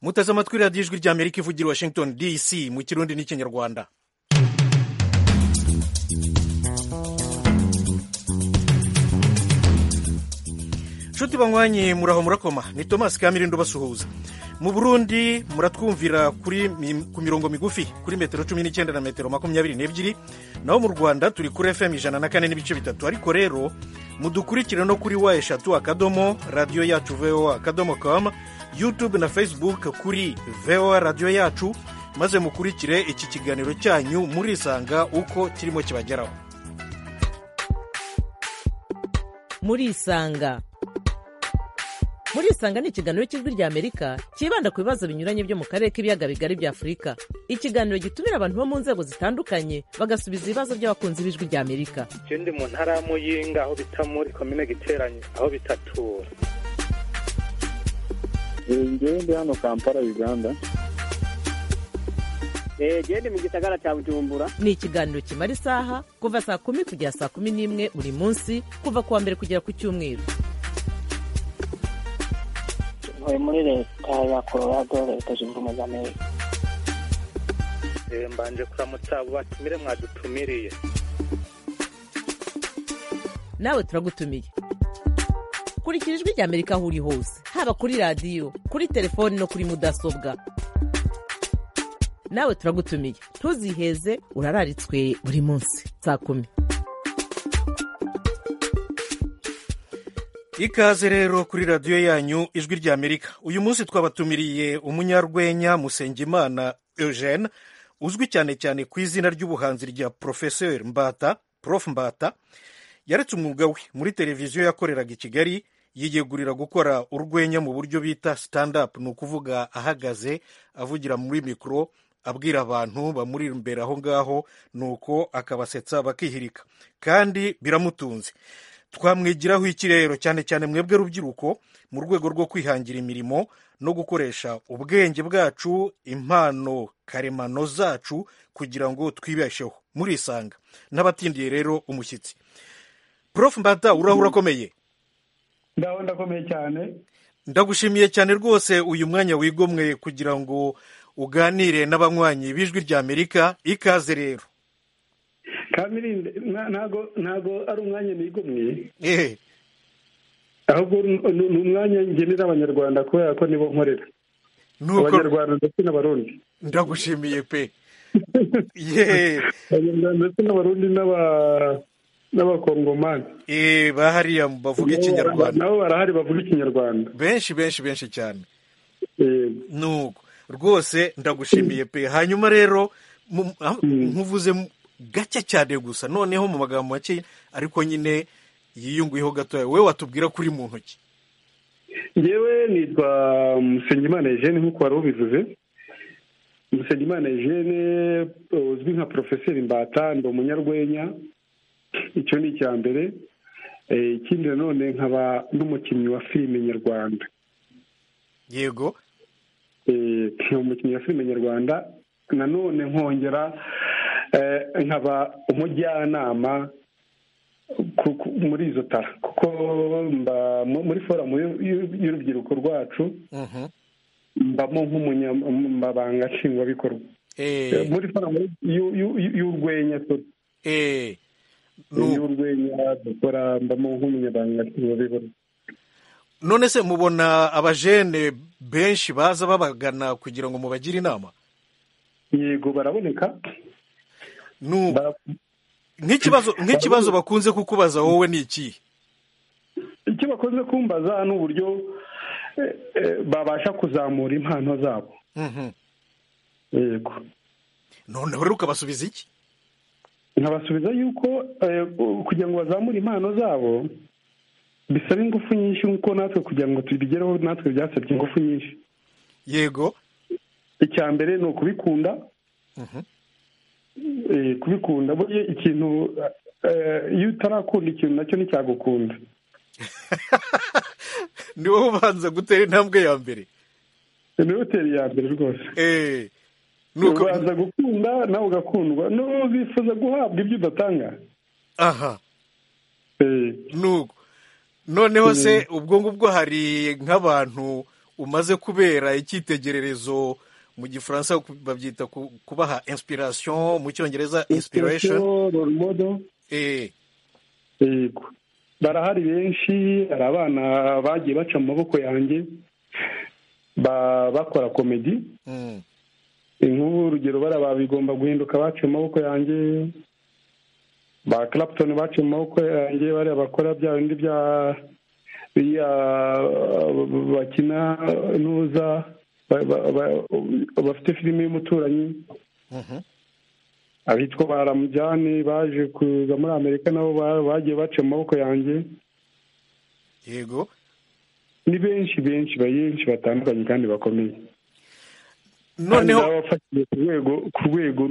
muteze amatwi radiyo ijwi rya amerika ivugira washington dc mu kirundi n'ikinyarwanda nshuti banywanye muraho murakoma ni tomasi kamirindo basuhuza mu burundi muratwumvira kuri ku mirongo migufi kuri metero cumi n'icyenda na metero makumyabiri n'ebyiri naho mu rwanda turi kuri fm ijana na kane n'ibice bitatu ariko rero mudukurikire no kuri wa eshatu akadomo radiyo yacu voa akadomo kamu youtube na facebook kuri voa radiyo yacu maze mukurikire iki kiganiro cyanyu murisanga uko kirimo kibageraho murisanga murisanga ni ikiganiro cy'ijwi rya amerika cyibanda ku bibazo binyuranye byo mu karere k'ibiyaga bigari bya afurika ikiganiro gitumira abantu bo mu nzego zitandukanye bagasubiza ibibazo by'abakunzi b'ijwi rya amerika icyo ndi mu ntara y'amuyinga aho bita muri komine giteranye aho bitatura njyewe ndi hano kampala uganda genda mu gisagara cya bujumbura ni ikiganiro kimara isaha kuva saa kumi kugera saa kumi n'imwe buri munsi kuva ku wa mbere kugera ku cyumweru ntuye muri leta ya colorado leta zunze ubumwe za amerika mbanje kuramutsa abo batumire mwadutumiriye nawe turagutumiye kurikira ijwi rya amerika aho uri hose haba kuri radiyo kuri telefoni no kuri mudasobwa nawe turagutumiye ntuziheze urararitswe buri munsi saa kumi ikaze rero kuri radiyo yanyu ijwi rya amerika uyu munsi twabatumiriye umunyarwenya musengimana eugene uzwi cyane cyane ku izina ry'ubuhanzi rya profesor mbata prof mbata yaretse umwuga we muri televiziyo yakoreraga i kigali yiyegurira gukora urwenya mu buryo bita stand up ni ukuvuga ahagaze avugira muri mikoro abwira abantu bamuri imbere aho ngaho nuko akabasetsa bakihirika kandi biramutunze twamwigiraho ikirero cyane cyane mwebwe rubyiruko mu rwego rwo kwihangira imirimo no gukoresha ubwenge bwacu impano karemano zacu kugira ngo twibesheho murisanga n'abatindiye rero umushyitsi prof mbata uraho urakomeye ndaho ndakomeye cyane ndagushimiye cyane rwose uyu mwanya wigomwe kugira ngo uganire n'abanywanyi b'ijwi rya amerika ikaze rero kamirinde ntago ntago ari umwanya nigomwe ahubwo ni umwanya ngenera abanyarwanda kubera ko nibo nkorera abanyarwanda ndetse n'abarundi ndagushimiye pe abanyarwanda ndetse n'abarundi n'abakongomani bahariya bavuga ikinyarwanda nabo barahari bavuga ikinyarwanda benshi benshi benshi cyane nuko rwose ndagushimiye pe hanyuma rero nkuvuze gake cyane gusa noneho mu magambo make ariko nyine yiyunguyeho gatoya wowe watubwira kuri mu ntoki ngewe nitwa musengimana eugene nk'uko wari ubivuze musengimana eugene uzwi nka porofeseri mbata ndi umunyarwenya icyo ni icya mbere ikindi nanone nkaba n'umukinnyi wa filime nyarwanda yego nkaba umukinnyi wa filime nyarwanda nanone nkongera nkaba umujyanama muri izo tara kuko mba muri forumu y'urubyiruko rwacu mbamo nk'umunyamabanga nshingwabikorwa muri forumu y'urwenya y'urwenya dukora mbamo nk'umunyamabanga nshingwabikorwa none se mubona abajene benshi baza babagana kugira ngo mubagire inama yego baraboneka nk'ikibazo bakunze kukubaza wowe ni ikihe icyo bakunze kumbaza ni uburyo babasha kuzamura impano zabo yego noneho rero ukabasubiza iki nkabasubiza yuko kugira ngo bazamure impano zabo bisaba ingufu nyinshi nk'uko natwe kugira ngo tubigereho natwe byasabye ingufu nyinshi yego icya mbere ni ukubikunda kubikunda buriya ikintu iyo utarakunda ikintu nacyo nticyagukunda ni wowe ubanza gutera intambwe ya mbere ni wowe utera iya mbere rwose ubanza gukunda nawe ugakundwa n'uwo bifuza guhabwa ibyo udatanga aha nuko noneho se ubwo ngubwo hari nk'abantu umaze kubera icyitegererezo mu gifaransa babyita kubaha inspiration mu cyongereza inspiration role model eh yego barahari benshi hari abana bagiye baca mu maboko yanjye ba- bakora komedi mm. inkuru urugero bariya bigomba guhinduka baciye mu maboko yanjye ba clapton baciye mu maboko yanjye bariya bakora bya bindi bya biriya bakina ntuza ba- ba- ba- bafite filime y'umuturanyi Mhm. abitwa ba ramujyane baje kuza muri amerika nabo ba- bagiye baciye mu maboko yanjye yego ni benshi benshi benshi batandukanye kandi bakomeye noneho kandi nabafashije ku rwego ku rwego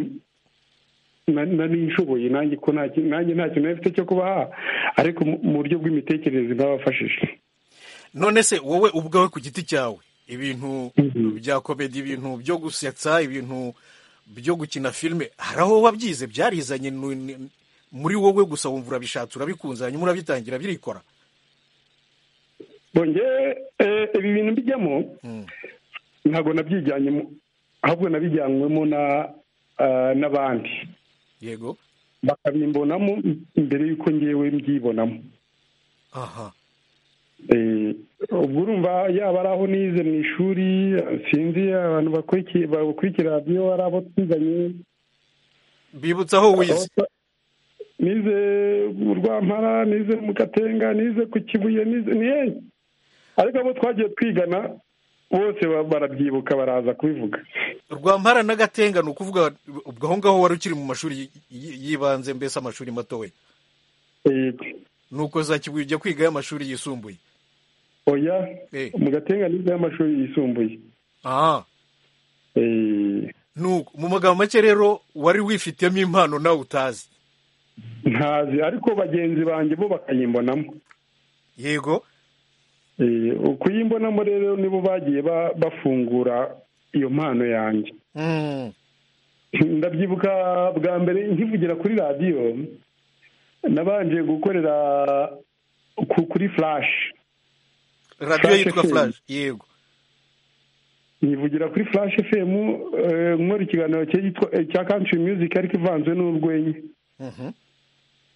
na- nari nshoboye nanjye ko nta ki- nanjye nta kintu nari mfite cyo kubaha ariko mu- mu buryo bw'imitekerereze nabafashije none se wowe ubwawe ku giti cyawe ibintu Mhm. bya komedi ibintu byo gusetsa ibintu byo gukina filime hari aho wabyize byarizanye nu- ni- muri wowe gusa wumva urabishatse urabikunze hanyuma urabitangira birikora bongeye ibi bintu bijyamo Mm. ntabwo nabyijyanyemo ahubwo nabijyanywemo na ah, n'abandi yego bakabimbonamo mbere y'uko ngewe mbyibonamo aha Eh, ubwo urumva yaba ari aho nize mu ishuri sinzi abantu bakurikiye bakurikira radiyo ari abo twiganye bibutsa aho wize nize mu rwampara nize mu gatenga nize ku kibuye nize ni henshi ariko abo twagiye twigana bose ba- barabyibuka baraza kubivuga rwampara n'agatenga ni ukuvuga ubwo aho ngaho wari ukiri mu mashuri y- y- y'ibanze mbese amashuri matoya Yego. ni uko za kibuye ujya kwigayo amashuri yisumbuye oya Eh. mu gatenga nize y'amashuri yisumbuye aha Eh, nuko mu magambo make rero wari wifitemo impano nawe utazi ntazi ariko bagenzi banjye bo bakayimbonamo yego Eh, ukuyimbonamo rero nibo bagiye ba- bafungura iyo mpano yanjye Mm. ndabyibuka bwa mbere nkivugira kuri radiyo nabanje gukorera ku- kuri flash radiyo yitwa FM. furaje yego nyivugira kuri flash fm eh, nkora ikiganiro cyitwa- eh, cya country music ariko ivanze n'urwenya Mhm.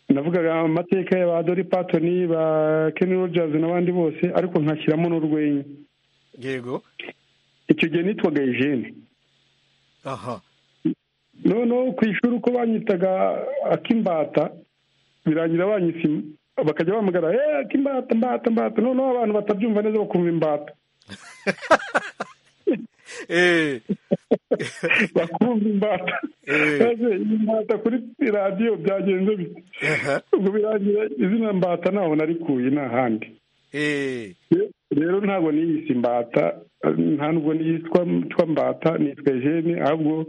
navugaga amateka ya ba dori patoni ba kenny rogers n'abandi bose ariko nkashyiramo n'urwenya yego icyo gihe nitwaga eugene aha noneho ku ishuri uko banyitaga akimbata birangira banyise im- bakajya bahamagara eee akimbata mbata mbata noneho abantu batabyumva neza bakumva imbata Eh, bakumva imbata Eh. maze imbata kuri radiyo byagenze bite aha, ubwo birangira izina mbata ntaho narikuye ni ahandi eh, Re- rero ntabwo niyise imbata nta nubwo niyitwa twa mbata nitwa jene ahubwo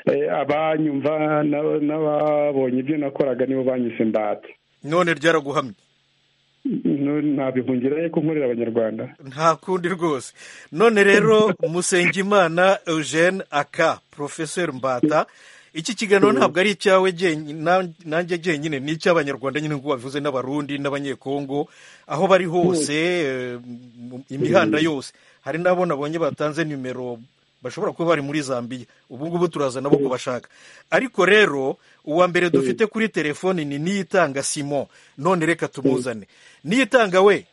eh, abanyumva n'aba- n'ababonye ibyo nakoraga nibo banyise imbata none ryaraguhamye Nu- ntabihungira ye ko nkorera abanyarwanda nta kundi rwose none rero musengimana eugene aka porofeseri mbata iki kiganiro ntabwo ari icyawe jyenyine- nan- nanjye jyenyine ni icy'abanyarwanda nyine nk'uko babivuze n'abarundi n'abanyekongo aho bari hose eh, mu- imihanda yose hari n'abo nabonye batanze nimero bashobora kuba bari muri zambiya ubu ngubu turaza nabo kubashaka ariko rero uwa mbere dufite kuri telefoni ni niyitanga simon none reka tumuzane niyitanga we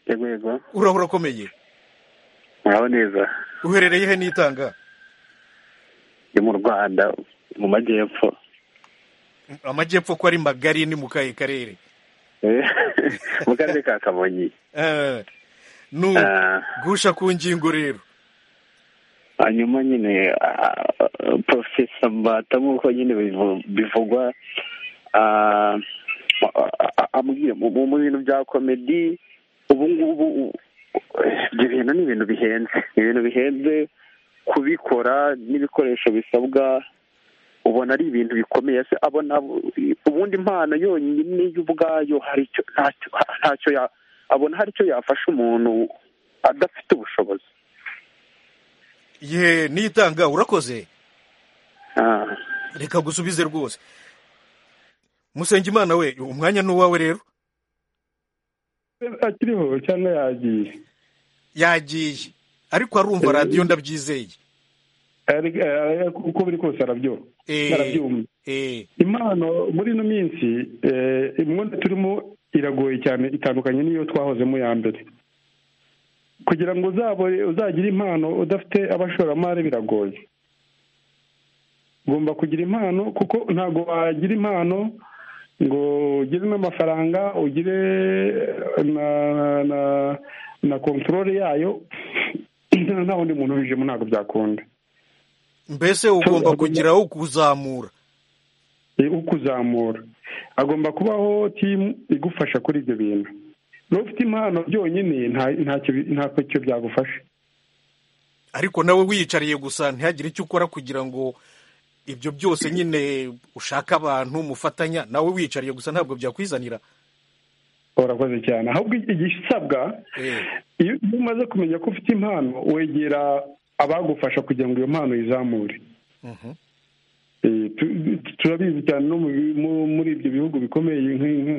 yego yego uraho urakomeye muraho neza uherereye he nitanga ndi mu rwanda mu majyepfo amajyepfo ko ari magari ni mu kahe karere Eh, mu karere ka kamonyi Eh, nu Ah. gusha ku ngingo rero hanyuma nyine porofesa mbata nk'uko nyine bivu- bivugwa ah, a- a- ambwiye mu mu- mu bintu bya komedi ubu ngubu u- ibyo bintu ni ibintu bihenze ni ibintu bihenze kubikora n'ibikoresho bisabwa ubona ari ibintu bikomeye se abona ubundi impano yonyine yo ubwayo hari icyo ntacyo ntacyo ya- abona hari icyo yafasha umuntu adafite ubushobozi ye nitanga urakoze Ah. reka gusubize rwose musengimana we umwanya ni uwawe rero akiriho cyangwa yagiye yagiye ariko arumva radiyo ndabyizeye uko biri kose arabyumva arabyumva eh impano muri ino minsi imyenda turimo iragoye cyane itandukanye n'iyo twahozemo ya mbere kugira ngo uzagire impano udafite abashoramari biragoye ugomba kugira impano kuko ntabwo wagira impano ngo ugire n'amafaranga ugire na na na kontorore yayo nta wundi muntu ubijemo ntabwo byakunda mbese ugomba kugira wo kuzamura ukuzamura agomba kubaho timu igufasha kuri ibyo bintu niba ufite impano byonyine ntacyo byagufasha ariko nawe wiyicariye gusa ntihagire icyo ukora kugira ngo ibyo byose nyine ushaka abantu mufatanya nawe wiyicariye gusa ntabwo byakwizanira urakoze cyane ahubwo igisabwa iyo umaze kumenya ko ufite impano wegera abagufasha kugira ngo iyo mpano izamure turabizi cyane no muri ibyo bihugu bikomeye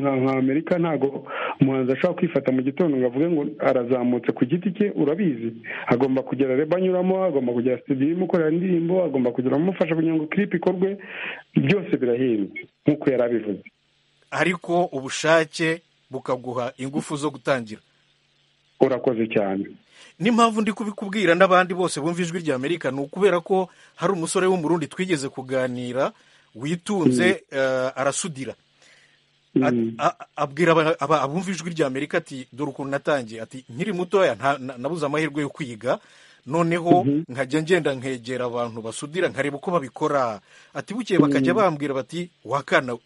nka amerika ntabwo umuhanzi ashobora kwifata mu gitondo ngo avuge ngo arazamutse ku giti cye urabizi agomba kugira reba anyuramo agomba kugira studio imukorera indirimbo agomba kugira amufasha kugira ngo clip ikorwe byose birahenze nk'uko yari abivuze ariko ubushake bukaguha ingufu zo gutangira urakoze cyane n'impamvu ndi kubikubwira n'abandi bose bumva ijwi rya amerika ni ukubera ko hari umusore w'umurundi twigeze kuganira witunze arasudira abwira abumva ijwi rya amerika ati dore ukuntu natangiye ati nkiri mutoya nabuze amahirwe yo kwiga noneho nkajya ngenda nkegera abantu basudira nkareba uko babikora ati bukeye bakajya bambwira bati wakana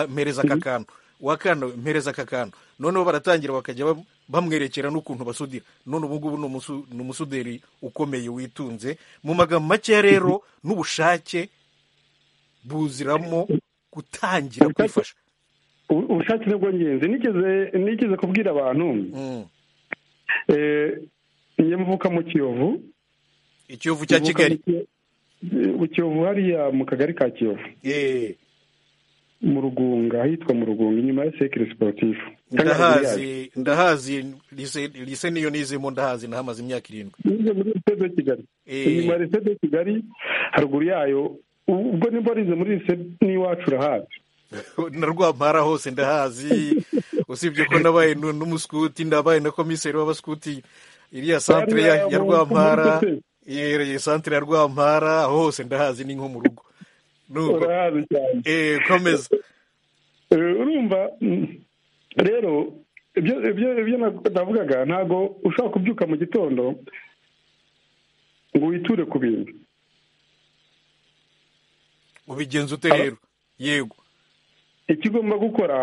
mpereza aka kantu wakana mpereza aka kantu noneho baratangira bakajya bamwerekera n'ukuntu basudira none ubu ngubu ni umusuderi ukomeye witunze mu magambo make rero n'ubushake buziramo gutangira kwifasha ubushake ni bwo ngenzi nigeze kubwira abantu nyamuvuka mu kiyovu ikiyovu cya kigali mu kiyovu hariya mu kagari ka kiyovu mu rugunga ahitwa mu rugunga inyuma ya sekire siporutifu ndahazi ndahazi lise niyo nizemo ndahazi nahamaze imyaka irindwi nize muri lisede de kigali inyuma ya lisede de kigali haruguru yayo ubwo nimba warize muri lisede n'iwacu urahazi na rwampara hose ndahazi usibye ko nabaye n'umuskuti ndabaye na komiseri w'abaskuti iriya santire ya rwampara yereye santire ya rwampara aho hose ndahazi ni nko mu rugo urahazi cyane komeza urumva rero ibyo navugaga ntabwo ushobora kubyuka mu gitondo ngo witure ku bintu ubigenza ute rero yego icyo ugomba gukora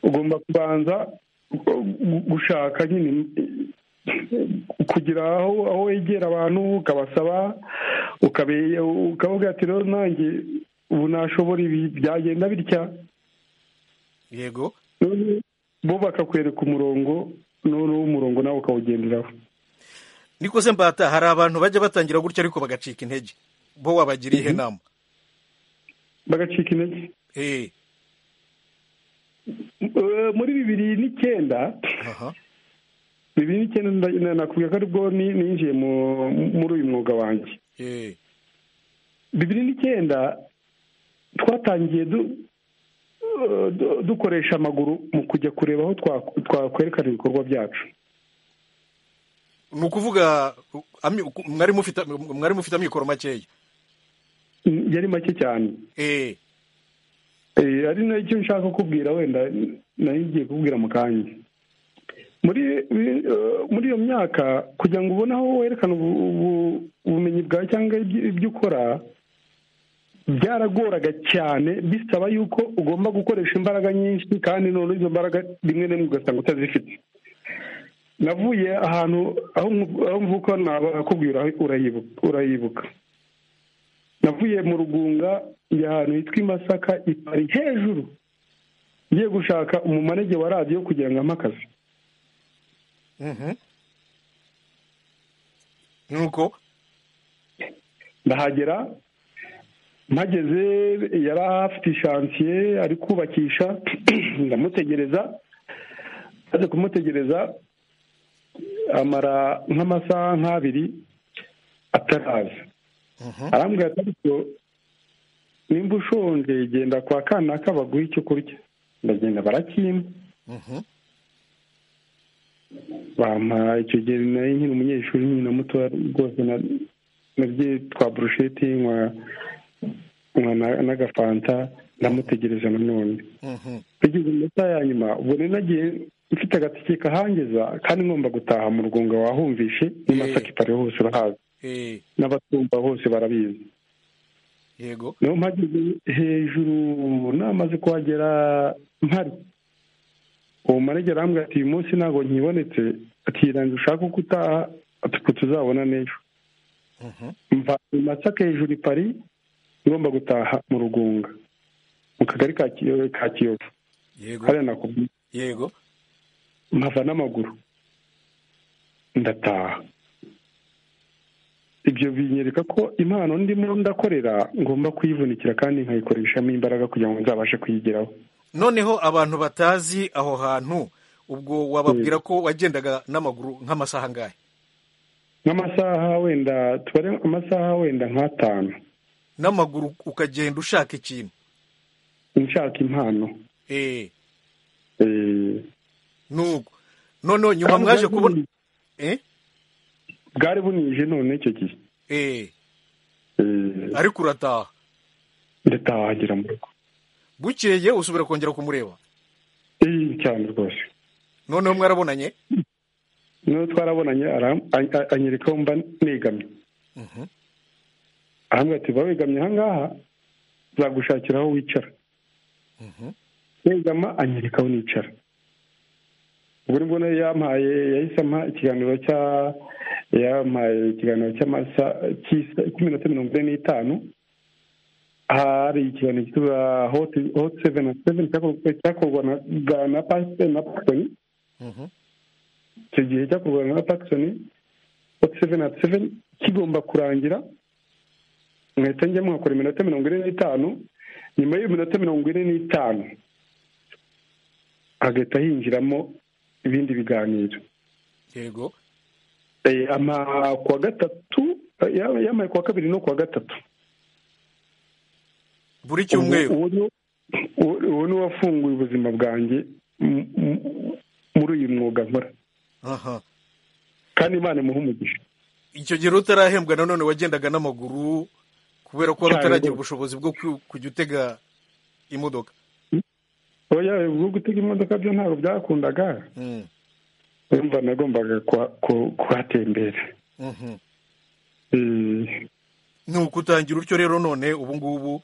ugomba kubanza gushaka nyine kugira aho wegera abantu ukabasaba ukavuga ati rero nanjye ubu nashobora ibi byagenda bitya yego bo bakakwereka umurongo noneho umurongo nawe ukawugenderaho niko se mbata hari abantu bajya batangira gutya ariko bagacika intege bo wabagira ihe nama bagacika intege muri bibiri n'icyenda bibiri n'icyenda nakubwira ko aribwo ninjiye muri uyu mwuga wanjye bibiri n'icyenda twatangiye dukoresha amaguru mu kujya kureba aho twakwerekana ibikorwa byacu ni ukuvuga mwari mufite amikoro makeya yari make cyane ari nacyo nshaka kubwira wenda nayo ngiye kubwira mu kanya muri muri iyo myaka kugira ngo ubone aho werekana ubumenyi bwawe cyangwa ibyo ukora byaragoraga cyane bisaba yuko ugomba gukoresha imbaraga nyinshi kandi noneho izo mbaraga rimwe na rimwe ugasanga utazifite navuye ahantu aho mvuka nakubwira urayibuka navuye mu rugunga njya ahantu hitwa i masaka ipari hejuru ngiye gushaka umumanege wa radiyo kugira ngo amakaze nuko ndahagera mpageze yari afite ishansiye ari kubakisha ndamutegereza maze kumutegereza amara nk'amasaha nk'abiri ataraza arambwira ati ariko nimba ushonje genda kwa kanaka baguhe icyo kurya ndagenda barakimpa bampa icyo gihe nari nkiri umunyeshuri nyine na muto rwose nabye twa burusheti nkwa n'agafanta ndamutegereje nanone tugeze mu masaha ya nyuma ubwo rero nagiye mfite agatike kahangeza kandi ngomba gutaha mu rugunga wahumvishe n'imasaka ipari hose urahazi Eh, n'abatumva hose barabizi yego niyo mpageze hejuru namaze kuhagera mpari uwo manegera arambwira ati uyu munsi ntabwo nkibonetse akirangira ushaka uko utaha atuko tuzabona n'ejo Mhm. mva i masaka hejuru i pari ngomba gutaha mu rugunga mu kagari ka Kiyo- ka kiyovu yego hariya nakubwiye yego nkava n'amaguru ndataha ibyo binyereka ko impano ndimo ndakorera ngomba kuyivunikira kandi nkayikoreshamo imbaraga kugira ngo nzabashe kuyigeraho noneho abantu batazi aho hantu ubwo wababwira ko wagendaga n'amaguru nk'amasaha angahe nk'amasaha wenda tubare amasaha wenda nk'atanu n'amaguru ukagenda ushaka ikintu nshaka impano Eh, Eh, nuko noneho nyuma mwaje kubona Eh, bwari bunije none icyo gihe eh, Eh, ariko urataha ndataha wagera mu rugo bukeye usubira kongera kumureba Eh, cyane rwose noneho mwarabonanye niyo twarabonanye aram- a- a- anyereka aho mba negamye Mhm. arambwira ati ba wegamye ahangaha nzagushakira aho wicara negama anyereka aho nicara ubwo nibwo nayo yampaye yahise ampa ikiganiro cya yampaye ikiganiro cy'amasa cy'iminota mirongo ine n'itanu hari ikiganiro cyitwa hoti hoti seveni seveni cyakorwa- cyakorwa na ga- na pasiteri na pasiteri Mhm. icyo gihe cyakorwaga na pakisoni hoti seveni ati seveni kigomba kurangira mwahita njya mwakora iminota mirongo ine n'itanu nyuma y'iyo minota mirongo ine n'itanu hagahita hinjiramo ibindi biganiro yego Eh, ama kuwa gatatu eh, ya- yamaye kuwa kabiri no kuwa gatatu buri cyumweru Uwo- uwo ni- uwo- uwo ni wafunguye ubuzima bwanjye m- m- muri uyu mwuga nkora aha kandi imana imuha umugisha icyo gihe rero utarahembwa nanone wagendaga n'amaguru kubera ko wari Cyane utaragira rwose. ubushobozi bwo ku- kujya utega imodoka oya ubwo gutega imodoka byo ntabwo byakundaga Mm, urumva nagombaga kuha- ku- kuhatembera mhm. Eh, nuko utangira utyo rero none ubu ngubu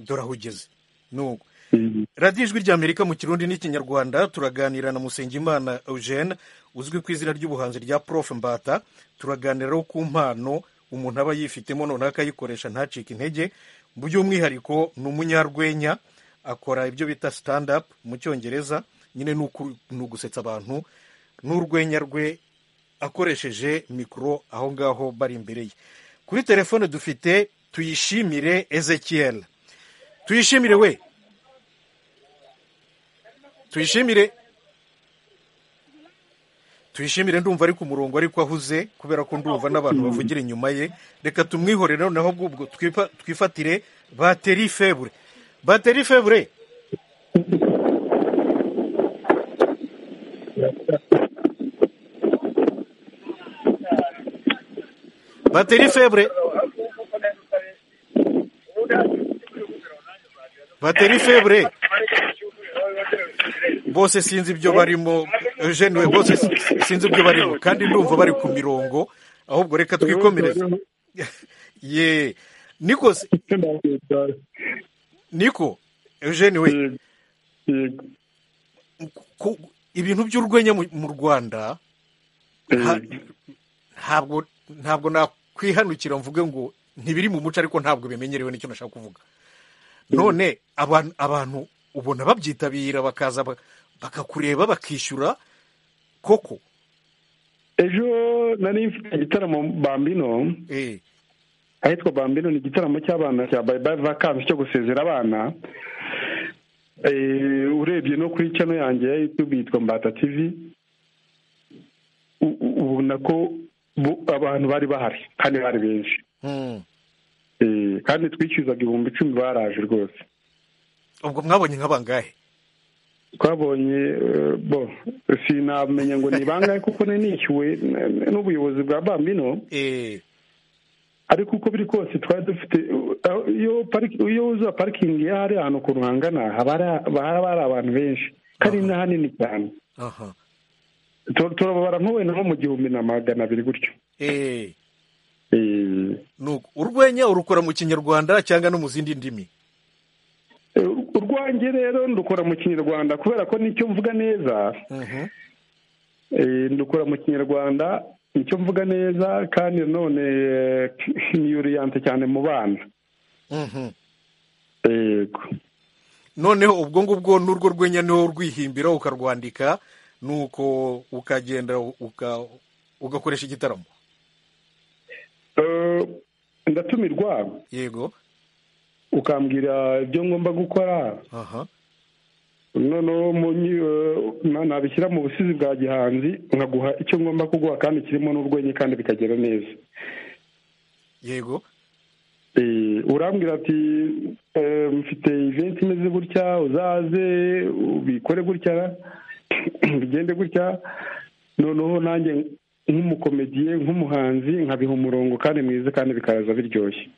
dore aho ugeze nuko eh, radiyo ijwi ry'amerika mu kirundi n'ikinyarwanda turaganira na musengimana eugene uzwi ku izina ry'ubuhanzi rya prof mbata turaganiraho ku mpano umuntu aba yifitemo noneho akayikoresha ntacike intege by'umwihariko ni umunyarwenya akora ibyo bita stand up mu cyongereza nyine ni uku- ni ugusetsa abantu n'urwenya rwe akoresheje mikoro aho ngaho bari imbere ye kuri telefone dufite tuyishimire ezekiel tuyishimire we tuyishimire tuyishimire ndumva ari ku murongo ariko ahuze kubera ko ndumva n'abantu bavugira inyuma ye reka tumwihorere noneho ubwo twifa- twifatire bateri febure bateri febure bateri febure bateri febure bose sinzi ibyo barimo eugene we bose si- sinzi ibyo barimo kandi ndumva bari ku mirongo ahubwo reka twikomereze ye niko se- niko eugene we yego, yego. ku- ibintu by'urwenya mu mu rwanda nta- Eh, ntabwo ntabwo nakwihanukira mvuge ngo ntibiri mu muco ariko ntabwo bimenyerewe nicyo nashaka kuvuga none abantu abantu ubona babyitabira bakaza ba- bakakureba bakishyura koko ejo nari mfite igitaramo bambino eh ahitwa bambino ni igitaramo cy'abana cya bayibayi vakansi cyo gusezera abana Eh, urebye no kuri channel yanjye ya youtube yitwa mbata tv U- u- ubona ko abantu bari bahari kandi bari benshi kandi twishyuzaga ibihumbi icumi baraje rwose ubwo mwabonye nka bangahe twabonye bo sinamenya ngo ni bangahe kuko nishyuwe n'ubuyobozi bwa bambino ariko uko biri kose twari dufite iyo wuzuye parikingi iyo hari ahantu ukuntu hangana haba hari abantu benshi kandi ni hanini cyane turababara nko wenda nko mu gihumbi na magana abiri gutyo urwenya urukora mu kinyarwanda cyangwa no mu zindi ndimi urwange rero ndukora mu kinyarwanda kubera ko nicyo mvuga neza ndukora mu kinyarwanda nicyo mvuga neza kandi nanone niyuriyante cyane mu bana yego noneho ubwo ngubwo n'urwo rwenya niho urwihimbira ukarwandika nuko ukagenda ugakoresha igitaramo ndatumirwa yego ukambwira ibyo ngomba gukora noneho nabishyira mu busizi bwa gihanzi nkaguha icyo ngomba kuguha kandi kirimo n'urwenya kandi bikagera neza yego urambwira ati mfite iventi imeze gutya uzaze ubikore gutya bigende gutya noneho nanjye nk'umukomediye nk'umuhanzi nkabiha umurongo kandi mwiza kandi bikaza biryoshye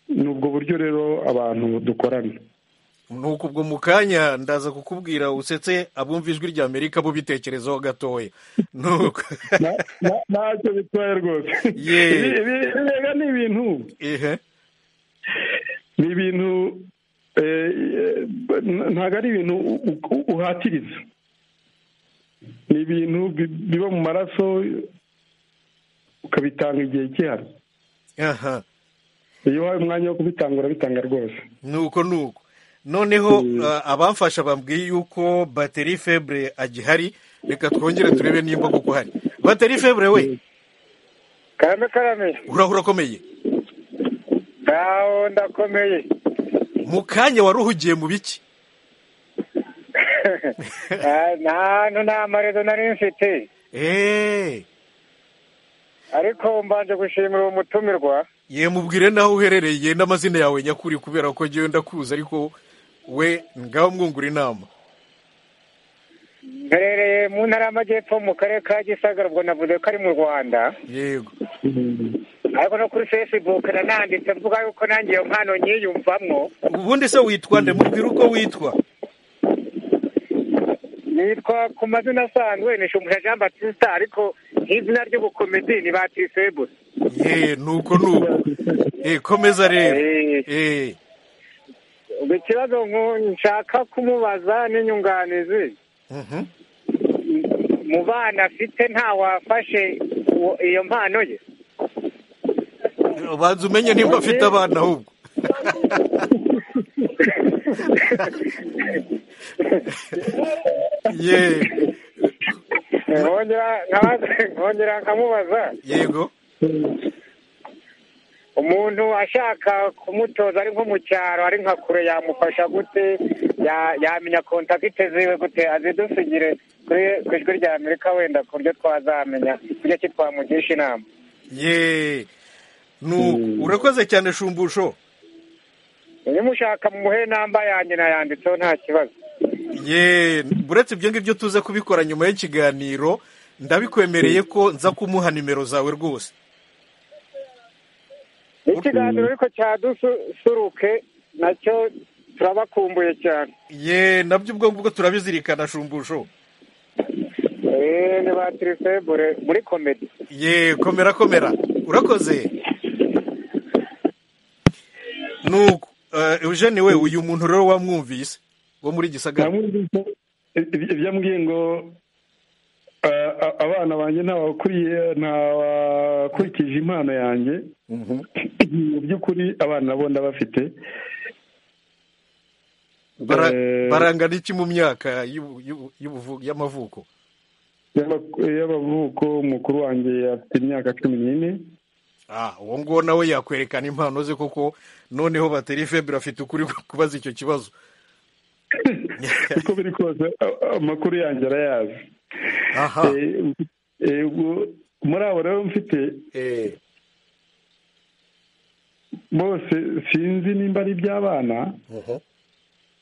ni ubwo buryo rero abantu dukorana nuko ubwo mu kanya ndaza kukubwira usetse abumva ijwi rya amerika bo bitekerezaho gatoya ntacyo bitwaye rwose rega ni ibintu ni ibintu ntabwo ari ibintu uhatiriza ni ibintu biba mu maraso ukabitanga igihe gihari iyo uhaye umwanya wo kubitanga urabitanga rwose nuko nuko noneho abamfasha bambwiye yuko bateri febure agihari reka twongere turebe nimba kuko hari bateri febure we karame karame uraho urakomeye ntaho ndakomeye mu kanya wari uhugiye mu biki nta nta marezo nari mfite ariko mbanje gushimira uwo mutumirwa ye mubwire naho uherereye n'amazina yawe nyakuri kubera ko ngewe ndakuzi ariko we ngaho mwungura inama mberereye mu ntara y'amajyepfo mu karere ka gisagara ubwo navuze ko ari mu rwanda yego ariko no kuri fesibuke nananditse mvuga yuko nanjye iyo mpano nyiyumvamo ubundi se witwa nde mubwire uko witwa nitwa ku mazina asanzwe ni shumbusha jean batista ariko nk'izina ry'ubukomedi ni batisebure ye nuko nuko eh komeza rero eh ikibazo nshaka kumubaza n'inyunganizi mu bana afite ntawafashe iyo mpano ye ubanza umenye nimba afite abana ahubwo ye nkongera nkamubaza yego umuntu ashaka kumutoza ari nko mu cyaro ari nka kure yamufasha gute yamenya kontakite ziwe gute azidufigire ku ijwi rya amerika wenda ku buryo twazamenya kuburyo ki twamugisha inama ye urakoze cyane shumbusho nimushaka muhe namba yanjye nayanditseho nta kibazo ye buretse ibyo ngibyo tuze kubikora nyuma y'ikiganiro ndabikwemereye ko nza kumuha nimero zawe rwose ikiganiro ariko cyadusuruke nacyo turabakumbuye cyane ye nabyo ubwo ngubwo turabizirikana shumbusho eee ni ba tirifebure muri komedi ye komera komera urakoze nuko eugene we uyu muntu rero wamwumvise wo muri gisagara byambwiye ngo abana banjye ntawakuriye ntawakurikije impano yanjye mu by'ukuri abana nabo ndabafite barangana iki mu myaka y'amavuko y'amavuko mukuru wanjye afite imyaka cumi n'ine uwo nguwo nawe yakwerekana impano ze koko noneho bateri febure afite ukuri kubaza icyo kibazo uko biri kose amakuru yanjye arayazi yego muri abo rero mfite bose sinzi nimba ari iby'abana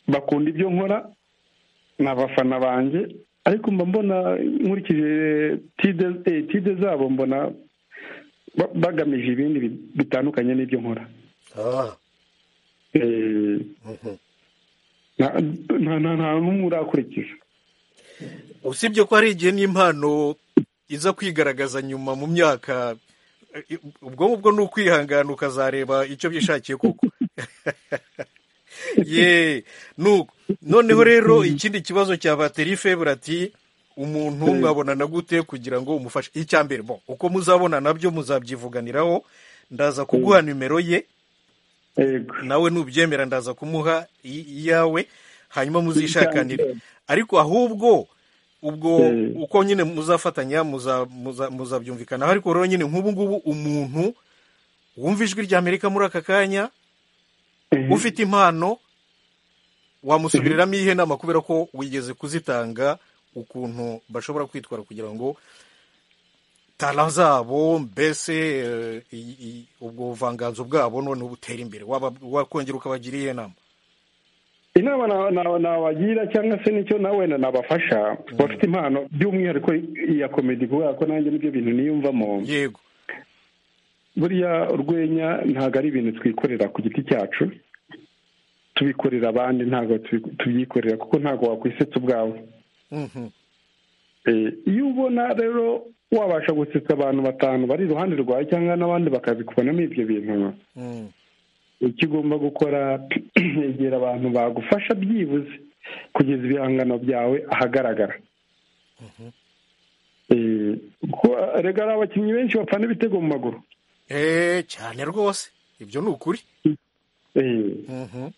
bakunda ibyo nkora ni abafana banjye ariko mba mbona nkurikije tide eh, tide zabo mbona ba- bagamije ibindi bi- bitandukanye n'ibyo nkora Ah, Eh, mhm. nta- nta nta- nta n'umwe urakurikiza usibye ko hari igihe n'impano iza kwigaragaza nyuma mu myaka eh, ubwo ngubwo ni ukwihangana ukazareba icyo byishakiye koko ye nuko noneho rero ikindi kibazo cya bateri febura ati umuntu mwabonana gute kugira ngo umufashe icya mbere bo uko muzabona nabyo muzabyivuganiraho ndaza kuguha nimero ye yego nawe nubyemera ndaza kumuha i- iyawe hanyuma muzishakanire ariko ahubwo ubwo Mm. uko nyine muzafatanya muza- muza- muzabyumvikanaho ariko rero nyine nk'ubu ngubu umuntu wumva ijwi rya amerika muri aka kanya Mhm. ufite impano wamusubiriramo iyihe nama kubera ko wigeze kuzitanga ukuntu bashobora kwitwara kugira ngo tara zabo mbese eh, i- i- ubwo buvanganzo bwabo noneho butera imbere Waba- wakongera ukabagira iyihe nama inama na- na- nabagira cyangwa se nicyo na wenda nabafasha bafite impano by'umwihariko iya komedi kubera ko nanjye nibyo bintu niyumvamo yego buriya urwenya ntabwo ari ibintu twikorera ku giti cyacu tubikorera abandi ntabwo tubi- tubyikorera kuko ntabwo wakwisetsa ubwawe Mhm. Eh, iyo ubona rero wabasha gusetsa abantu batanu bari iruhande rwawe cyangwa n'abandi bakabikubonamo ibyo bintu Mm. icyo ugomba gukora egera abantu bagufasha byibuze kugeza ibihangano byawe ahagaragara Eh, kuko erega hari abakinnyi benshi bapfana ibitego mu maguru Eh, cyane rwose ibyo ni ukuri Eh, Mhm.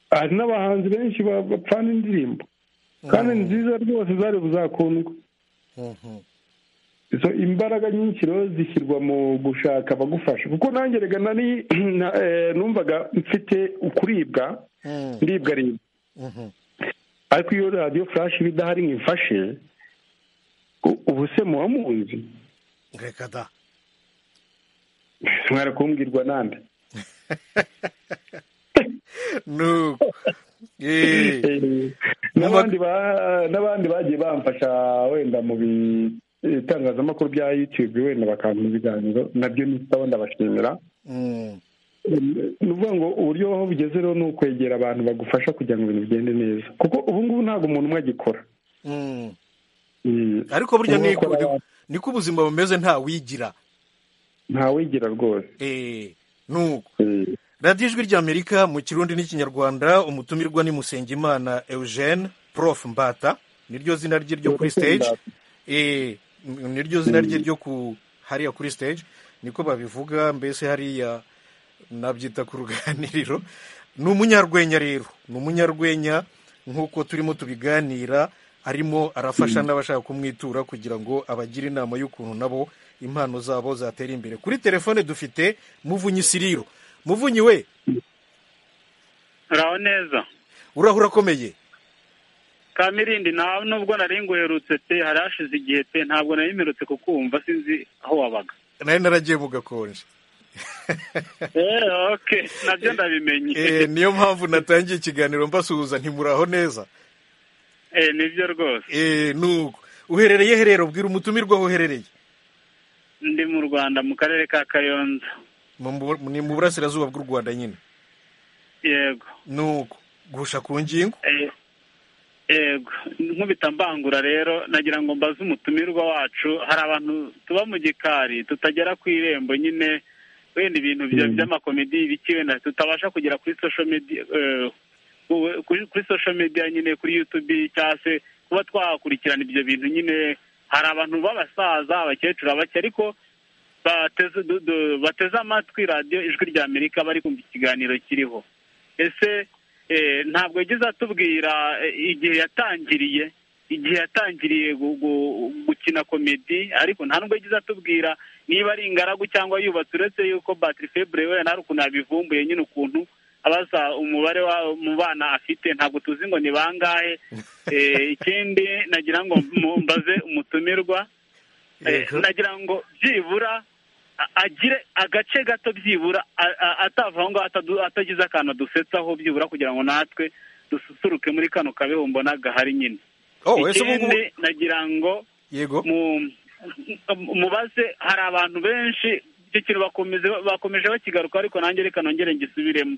hari n'abahanzi benshi ba- bapfana indirimbo kandi ni nziza rwose zari buzakundwe Mhm. izo imbaraga nyinshi rero zishyirwa mu gushaka abagufasha kuko nanjye rega nari na- eh, numvaga mfite ukuribwa Mm. ndibwa ribwa Mhm. ariko iyo radiyo furashi iba idahari ngo imfashe u- ubu se muba muzi reka da mwari kumbwirwa nande nuko Eh, Eh, n'abandi ba- n'abandi bagiye bamfasha wenda mu bitangazamakuru bya yutube wenda bakampa ibiganiro nabyo nitaho ndabashimira mm. ni ukuvuga ngo uburyo aho bugeze rero ni ukwegera abantu bagufasha kugira ngo ibintu bigende neza kuko ubu ngubu ntabwo umuntu umwe agikora Mm. Mm, ariko burya umwe niko akora, niko ubuzima bumeze nta wigira ntawigira rwose Eh, nuko Eh, radiyo ijwi ry'amerika mu kirundi n'ikinyarwanda umutumirwa ni musengimana eugene prof mbata niryo zina rye ryo kuri stage Eh, n- niryo zina rye ryo ku hariya kuri stage niko babivuga mbese hariya nabyita ku ruganiriro ni umunyarwenya rero ni umunyarwenya nk'uko turimo tubiganira arimo arafasha n'abashaka kumwitura kugira ngo abagire inama y'ukuntu nabo impano zabo zatera imbere kuri telefone dufite muvunyi siriro muvunyi we uraho neza uraho urakomeye kamirindi nta nubwo nari nguherutse pe hari hashize igihe pe ntabwo nari mperutse kukumva sinzi aho wabaga nari naragiye mu gakonje eh oke nabyo ndabimenye Eh, niyo mpamvu natangiye ikiganiro mbasuhuza ntimuraho neza eh nibyo rwose Eh, nuko uherereye herero bwira umutumirwa aho uherereye ndi mu rwanda mu karere ka kayonza Mu- mu- ni mu burasirazuba bw'u rwanda nyine yego nuko gusha ku ngingo Eh, yego nk'ubitambangura rero nagira ngo mbaze umutumirwa wacu hari abantu tuba mu gikari tutagera ku irembo nyine wenda ibintu bya- by'amakomedi ibiki wenda tutabasha kugera kuri social media eh, ku- kuri kuri social media nyine kuri youtube cyangwa se kuba twakurikirana ibyo bintu nyine hari abantu b'abasaza abakecuru abake ariko bateze du- du- bateze amatwi radiyo ijwi rya amerika bari kumva ikiganiro kiriho ese eh, ntabwo yagize atubwira eh, igihe yatangiriye igihe yatangiriye gu- gu- gukina komedi ariko nta nubwo yagize atubwira niba ari ingaragu cyangwa yubatse uretse yuko batiri febure we nta ukuntu yabivumbuye nyine ukuntu abaza umubare wa mu bana afite ntabwo tuzi ngo ni bangahe Eh, ikindi nagira ngo mu- mbaze umutumirwa nagira ngo byibura agire agace gato byibura atava aho ngaho atagize akantu dusetsaho byibura kugira ngo natwe dususuruke muri kano kabeho mbona gahari nyine ikindi nagira ngo mubaze hari abantu benshi icyo kintu bakomeje bakigaruka ariko nanjye reka nongere ngisubiremo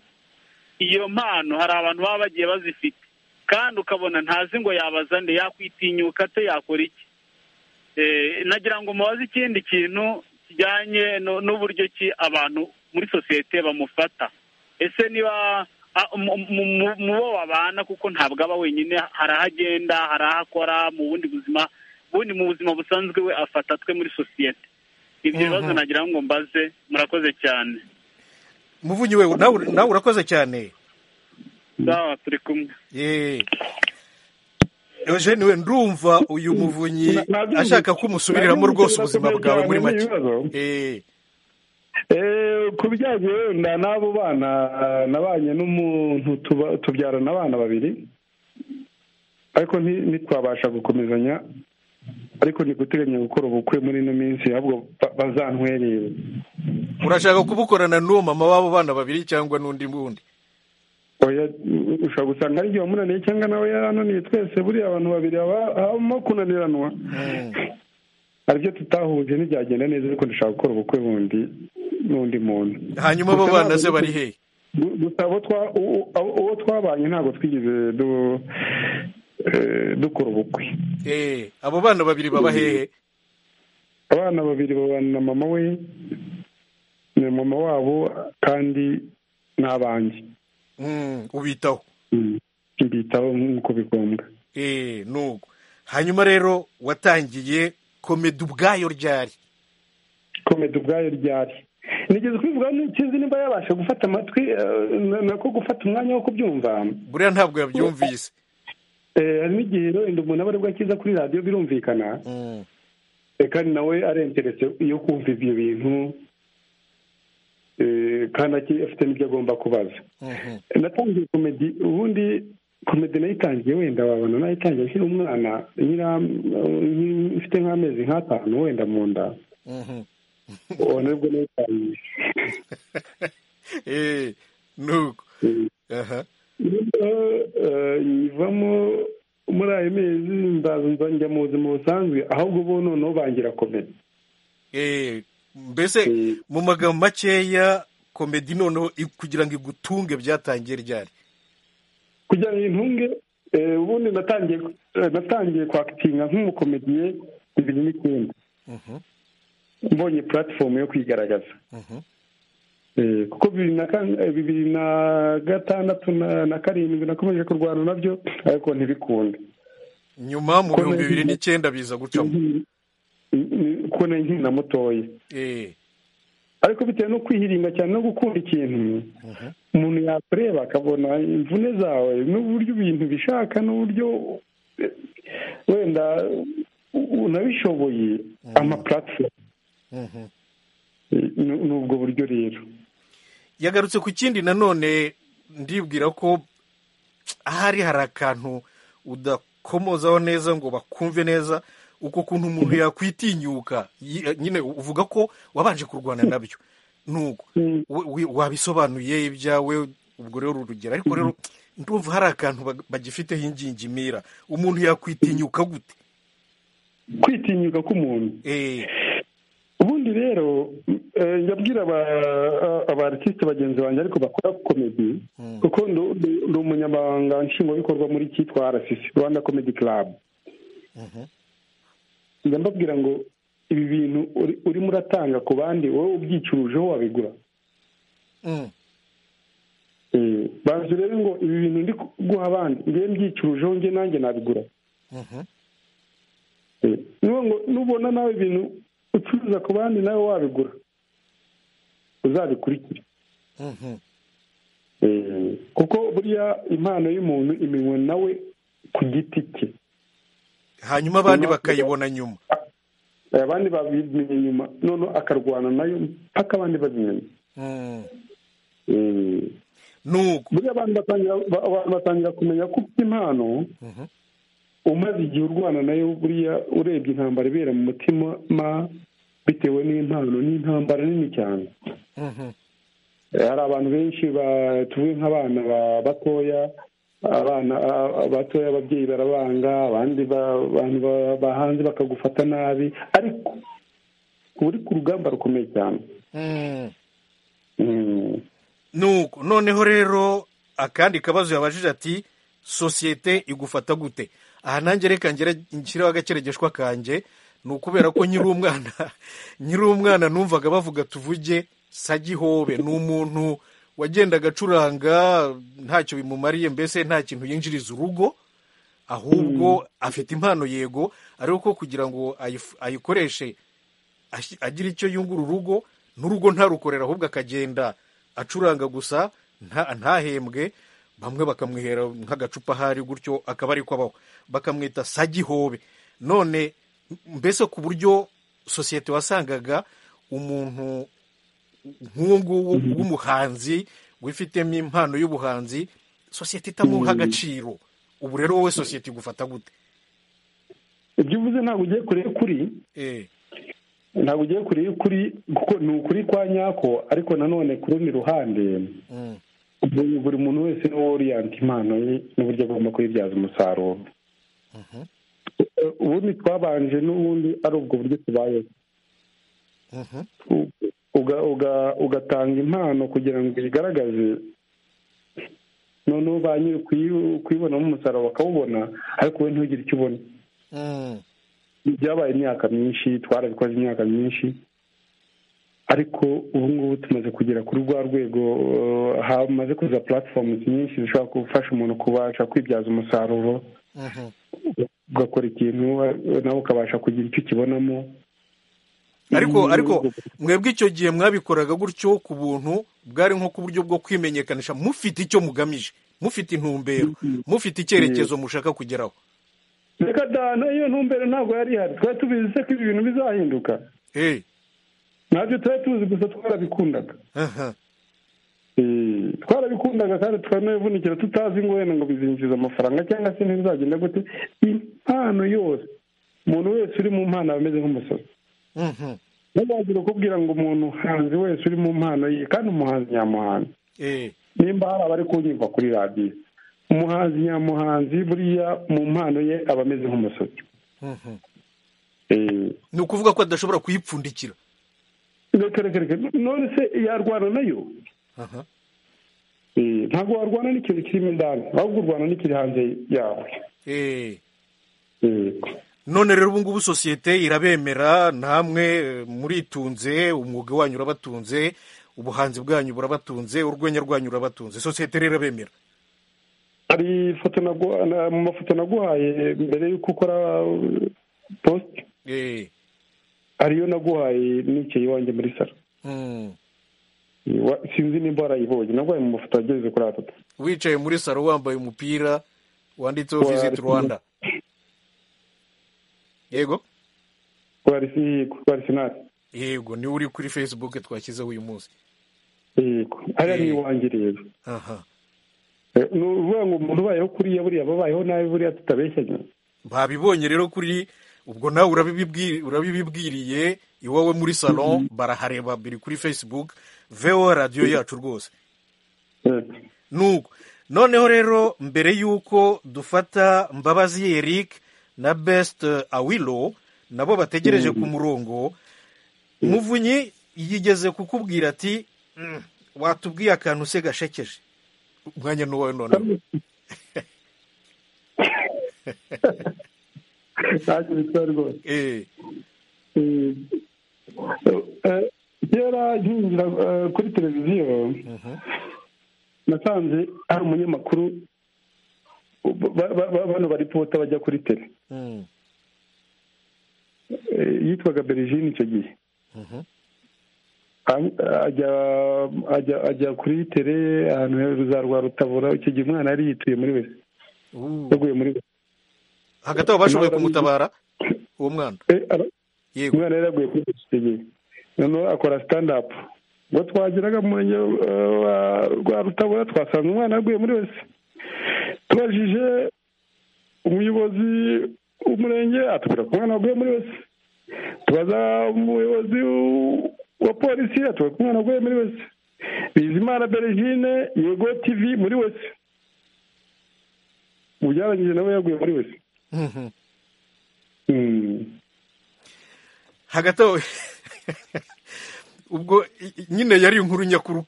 iyo mpano hari abantu baba bagiye bazifite kandi ukabona ntazi ngo yabaza nde yakwitinyuka ate yakora iki nagira ngo mubaze ikindi kintu kijyanye n'uburyo ki abantu muri sosiyete bamufata ese niba mu bo babana kuko ntabwo aba wenyine hari aho agenda hari aho akora mu bundi buzima ubundi mu buzima busanzwe we afatatwe muri sosiyete ibyo bibazo nagira ngo mbaze murakoze cyane muvugi we nawe urakoze cyane sawa turi kumwe eugene we ndumva uyu muvunyi ashaka ko umusubiriramo rwose ubuzima bwawe muri make ku bijyanye wenda n'abo bana nabanye n'umuntu tubyarana abana babiri ariko ntitwabasha gukomezanya ariko ntiguteganya gukora ubukwe muri ino minsi ahubwo bazantwerere urashaka kubukorana n'uwo mama w'abo bana babiri cyangwa n'undi wundi ushobora gusanga ari igihe wamunaniye cyangwa nawe yarananiye twese buriya abantu babiri habamo kunaniranwa hari ibyo tutahuje ntibyagenda neza ariko dushaka gukora ubukwe bundi n'undi muntu hanyuma abo bana ze bari hehe gusa uwo twabanye ntabwo twigeze dukora ubukwe abo bana babiri baba hehe abana babiri babana na mama we ni mama wabo kandi ni abanjye ubitaho mbitaho nk'uko bigombwa nuko hanyuma rero watangiye komedi ubwayo ryari komedi ubwayo ryari nigeze kubivuga n'ikizi nimba yabasha gufata amatwi nako gufata umwanya wo kubyumva buriya ntabwo yabyumvise hari n'igihe wenda umuntu aba aribwo akiza kuri radiyo birumvikana kandi nawe arengeretse iyo kumva ibyo bintu kandi afite n'ibyo agomba kubaza natangiye komedi ubundi komedi nayitangiye wenda wabona nayitangiye akiri umwana mfite nk'amezi nk'atanu wenda mu nda ubu nibwo nayitangiye nuko nyivamo muri ayo mezi ndaza njya mu buzima busanzwe ahubwo bo noneho bangira komedi mbese mu magambo makeya komedi noneho kugira ngo igutunge byatangiye ryari kugira ngo intunge ubundi natangiye natangiye kwakitinga nk'umukomediye bibiri n'icyenda mbonye puratifomu yo kwigaragaza kuko bibiri na gatandatu na karindwi nakomeje kurwana nabyo ariko ntibikunde nyuma mu bihumbi bibiri n'icyenda biza gucamo kubona nkina mutoya ariko bitewe no kwihiringa cyane no gukunda ikintu umuntu yakureba akabona imvune zawe n'uburyo ibintu bishaka n'uburyo wenda unabishoboye amapuratifomu ni ubwo buryo rero yagarutse ku kindi nanone ndibwira ko ahari hari akantu udakomozaho neza ngo bakumve neza uko kuntu umuntu yakwitinyuka nyine uvuga ko wabanje kurwana nabyo nuko wabisobanuye ibyawe ubwo rero urugero ariko rero ndumva hari akantu bagifiteho ingingimira umuntu yakwitinyuka gute kwitinyuka k'umuntu ubundi rero ndabwira abarisite bagenzi banjye ariko bakora komedi kuko ndi umunyamabanga nshingwabikorwa muri cyitwa arasisi rwanda komedi karabu njya mbabwira ngo ibi bintu urimo uratanga ku bandi wowe ubyicurujeho wabigura bazi rero ngo ibi bintu ndi guha abandi ngewe mbyicurujeho nge nanjye nabigura nubona nawe ibintu ucuruza ku bandi nawe wabigura uzabikurikire kuko buriya impano y'umuntu iminwe nawe ku giti cye hanyuma abandi bakayibona nyuma abandi babimenye nyuma none akarwana nayo mpaka abandi babimenye nuko buriya abantu batangira kumenya ko ufite impano umaze igihe urwana nayo buriya urebye intambara ibera mu mutima ma bitewe n'impano n'intambara nini cyane hari abantu benshi batuwe nk'abana batoya abana batoya ababyeyi barabanga abandi abantu bahanze bakagufata nabi ariko uri ku rugamba rukomeye cyane nuko noneho rero akandi kabazo yabajije ati sosiyete igufata gute aha nanjye reka nshyireho agakeregeshwa kanjye ni ukubera ko nyiri umwana nyiri umwana numvaga bavuga tuvuge sagihobe ni umuntu wagendaga acuranga ntacyo bimumariye mbese nta kintu yinjiriza urugo ahubwo afite impano yego ariko kugira ngo ayikoreshe agire icyo yungura urugo n'urugo ntarukorera ahubwo akagenda acuranga gusa ntahembwe bamwe bakamwihera nk'agacupa ahari gutyo akaba ari ko abaho bakamwita sagihobe none mbese ku buryo sosiyete wasangaga umuntu nk'uwo nguwo w'umuhanzi wifitemo impano y'ubuhanzi sosiyete itamuha agaciro ubu rero wowe sosiyete igufata gute ibyo uvuze ntabwo ugiye kure y'ukuri ntabwo ugiye kure y'ukuri kuko ni ukuri kwa nyako ariko nanone ku rundi ruhande buri muntu wese niwe oriyanta impano ye n'uburyo agomba kuyibyaza umusaruro ubundi twabanje n'ubundi ari ubwo buryo tubayeho ugatanga impano kugira ngo uyigaragaze noneho ba nyiri kuyibonamo umusaruro bakawubona ariko we ntugire icyo ubona byabaye imyaka myinshi twarabikoze imyaka myinshi ariko ubu ngubu tumaze kugera kuri rwa rwego hamaze kuza puratifomu nyinshi zishobora gufasha umuntu kubasha kwibyaza umusaruro ugakora ikintu nawe ukabasha kugira icyo ukibonamo ariko ariko mwebwe icyo gihe mwabikoraga gutyo ku buntu bwari nko ku buryo bwo kwimenyekanisha mufite icyo mugamije mufite intumbero mufite icyerekezo mushaka kugeraho reka dana iyo ntumbero ntabwo yari ihari twari tubizi se ko ibi bintu bizahinduka ntabyo tuba tuzi gusa twarabikundaga twarabikundaga kandi twanabivunikira tutazi ngo wenda ngo bizinjiza amafaranga cyangwa se ntibizagenda gute impano yose umuntu wese uri mu mpano aba ameze nk'umusazi ntibazire kubwira ngo umuntu hanze wese uri mu mpano ye kandi umuhanzi nyamuhanzi nimba hari abari kunyumva kuri radiyo umuhanzi nyamuhanzi buriya mu mpano ye aba ameze nk'umusazi ni ukuvuga ko adashobora kuyipfundikira none se yarwana nayo ntabwo warwana n'ikintu kirimo indani ahubwo urwana n'ikiri hanze yawe none rero ubu ngubu sosiyete irabemera namwe muritunze umwuga wanyu urabatunze ubuhanzi bwanyu burabatunze urwenya rwanyu rurabatunze sosiyete rero irabemera hari ifoto mu mafoto naguhaye mbere y'uko ukora posite ariyo naguhaye nikeye iwanjye muri salo sinzi nimba warayibonye naguhaye mu mafoto ageze kuri atatu wicaye muri salo wambaye umupira wanditseho visiti rwanda yego twari sinari yego niwe uri kuri fesibuke twashyizeho uyu munsi yego hariya ni iwanjye rero ni ukuvuga ngo umuntu ubayeho kuriya buriya babayeho nabi buriya tutabeshyanye babibonye rero kuri ubwo nawe urabibibwiriye iwawe muri salo barahareba biri kuri facebook vewo radiyo yacu rwose nuko noneho rero mbere y'uko dufata mbabazi eric na besite awilo nabo bategereje ku murongo muvunyi yigeze kukubwira ati watubwiye akantu se gashekeje umwanya ni uwawe noneho ntacyo bitwara rwose kera nkinjira kuri televiziyo nasanze hari umunyamakuru bano bari pota bajya kuri tere yitwaga berigine icyo gihe ajya kuri tere ahantu heza rwa rutabura icyo gihe umwana yari yituye muri wese yaguye muri wese hagati aho bashoboye kumutabara uwo mwana yego umwana yari yaguye kuri gisegeye noneho akora sitandapu ngo twageraga mu murenge rwa rutabura twasanze umwana yaguye muri wese tubajije umuyobozi w'umurenge atubwira ko umwana waguye muri wese tubaza umuyobozi wa polisi atubwira ko umwana waguye muri wese bizimana berigine yego tivi muri wese ubu byarangije nawe yaguye muri wese hagati aho ubwo nyine yari inkuru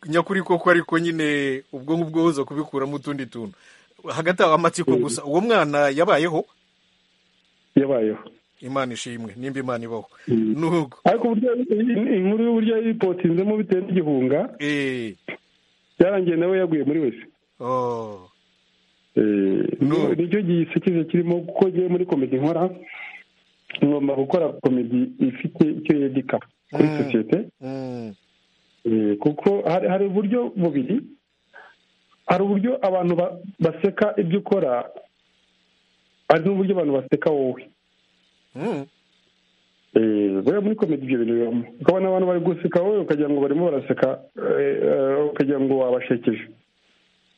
nyakuri koko ariko nyine ubwo ngubwo buza kubikuramo utundi tuntu hagati aho amatsiko gusa uwo mwana yabayeho yabayeho imana ishimwe nimba imana ibaho nuko ariko inkuru y'uburyo yipotinzemo bitewe n'igihunga byarangiye nawe yaguye muri wese nicyo gisekeje kirimo kuko ngewe muri komedi nkora ngomba gukora komedi ifite icyo yedika kuri sosiyete kuko hari uburyo bubiri hari uburyo abantu baseka ibyo ukora hari n'uburyo abantu baseka wowe buriya muri komedi ibyo bintu bibamo ukabona abantu bari guseka wowe ukagira ngo barimo baraseka ukagira ngo wabashekeje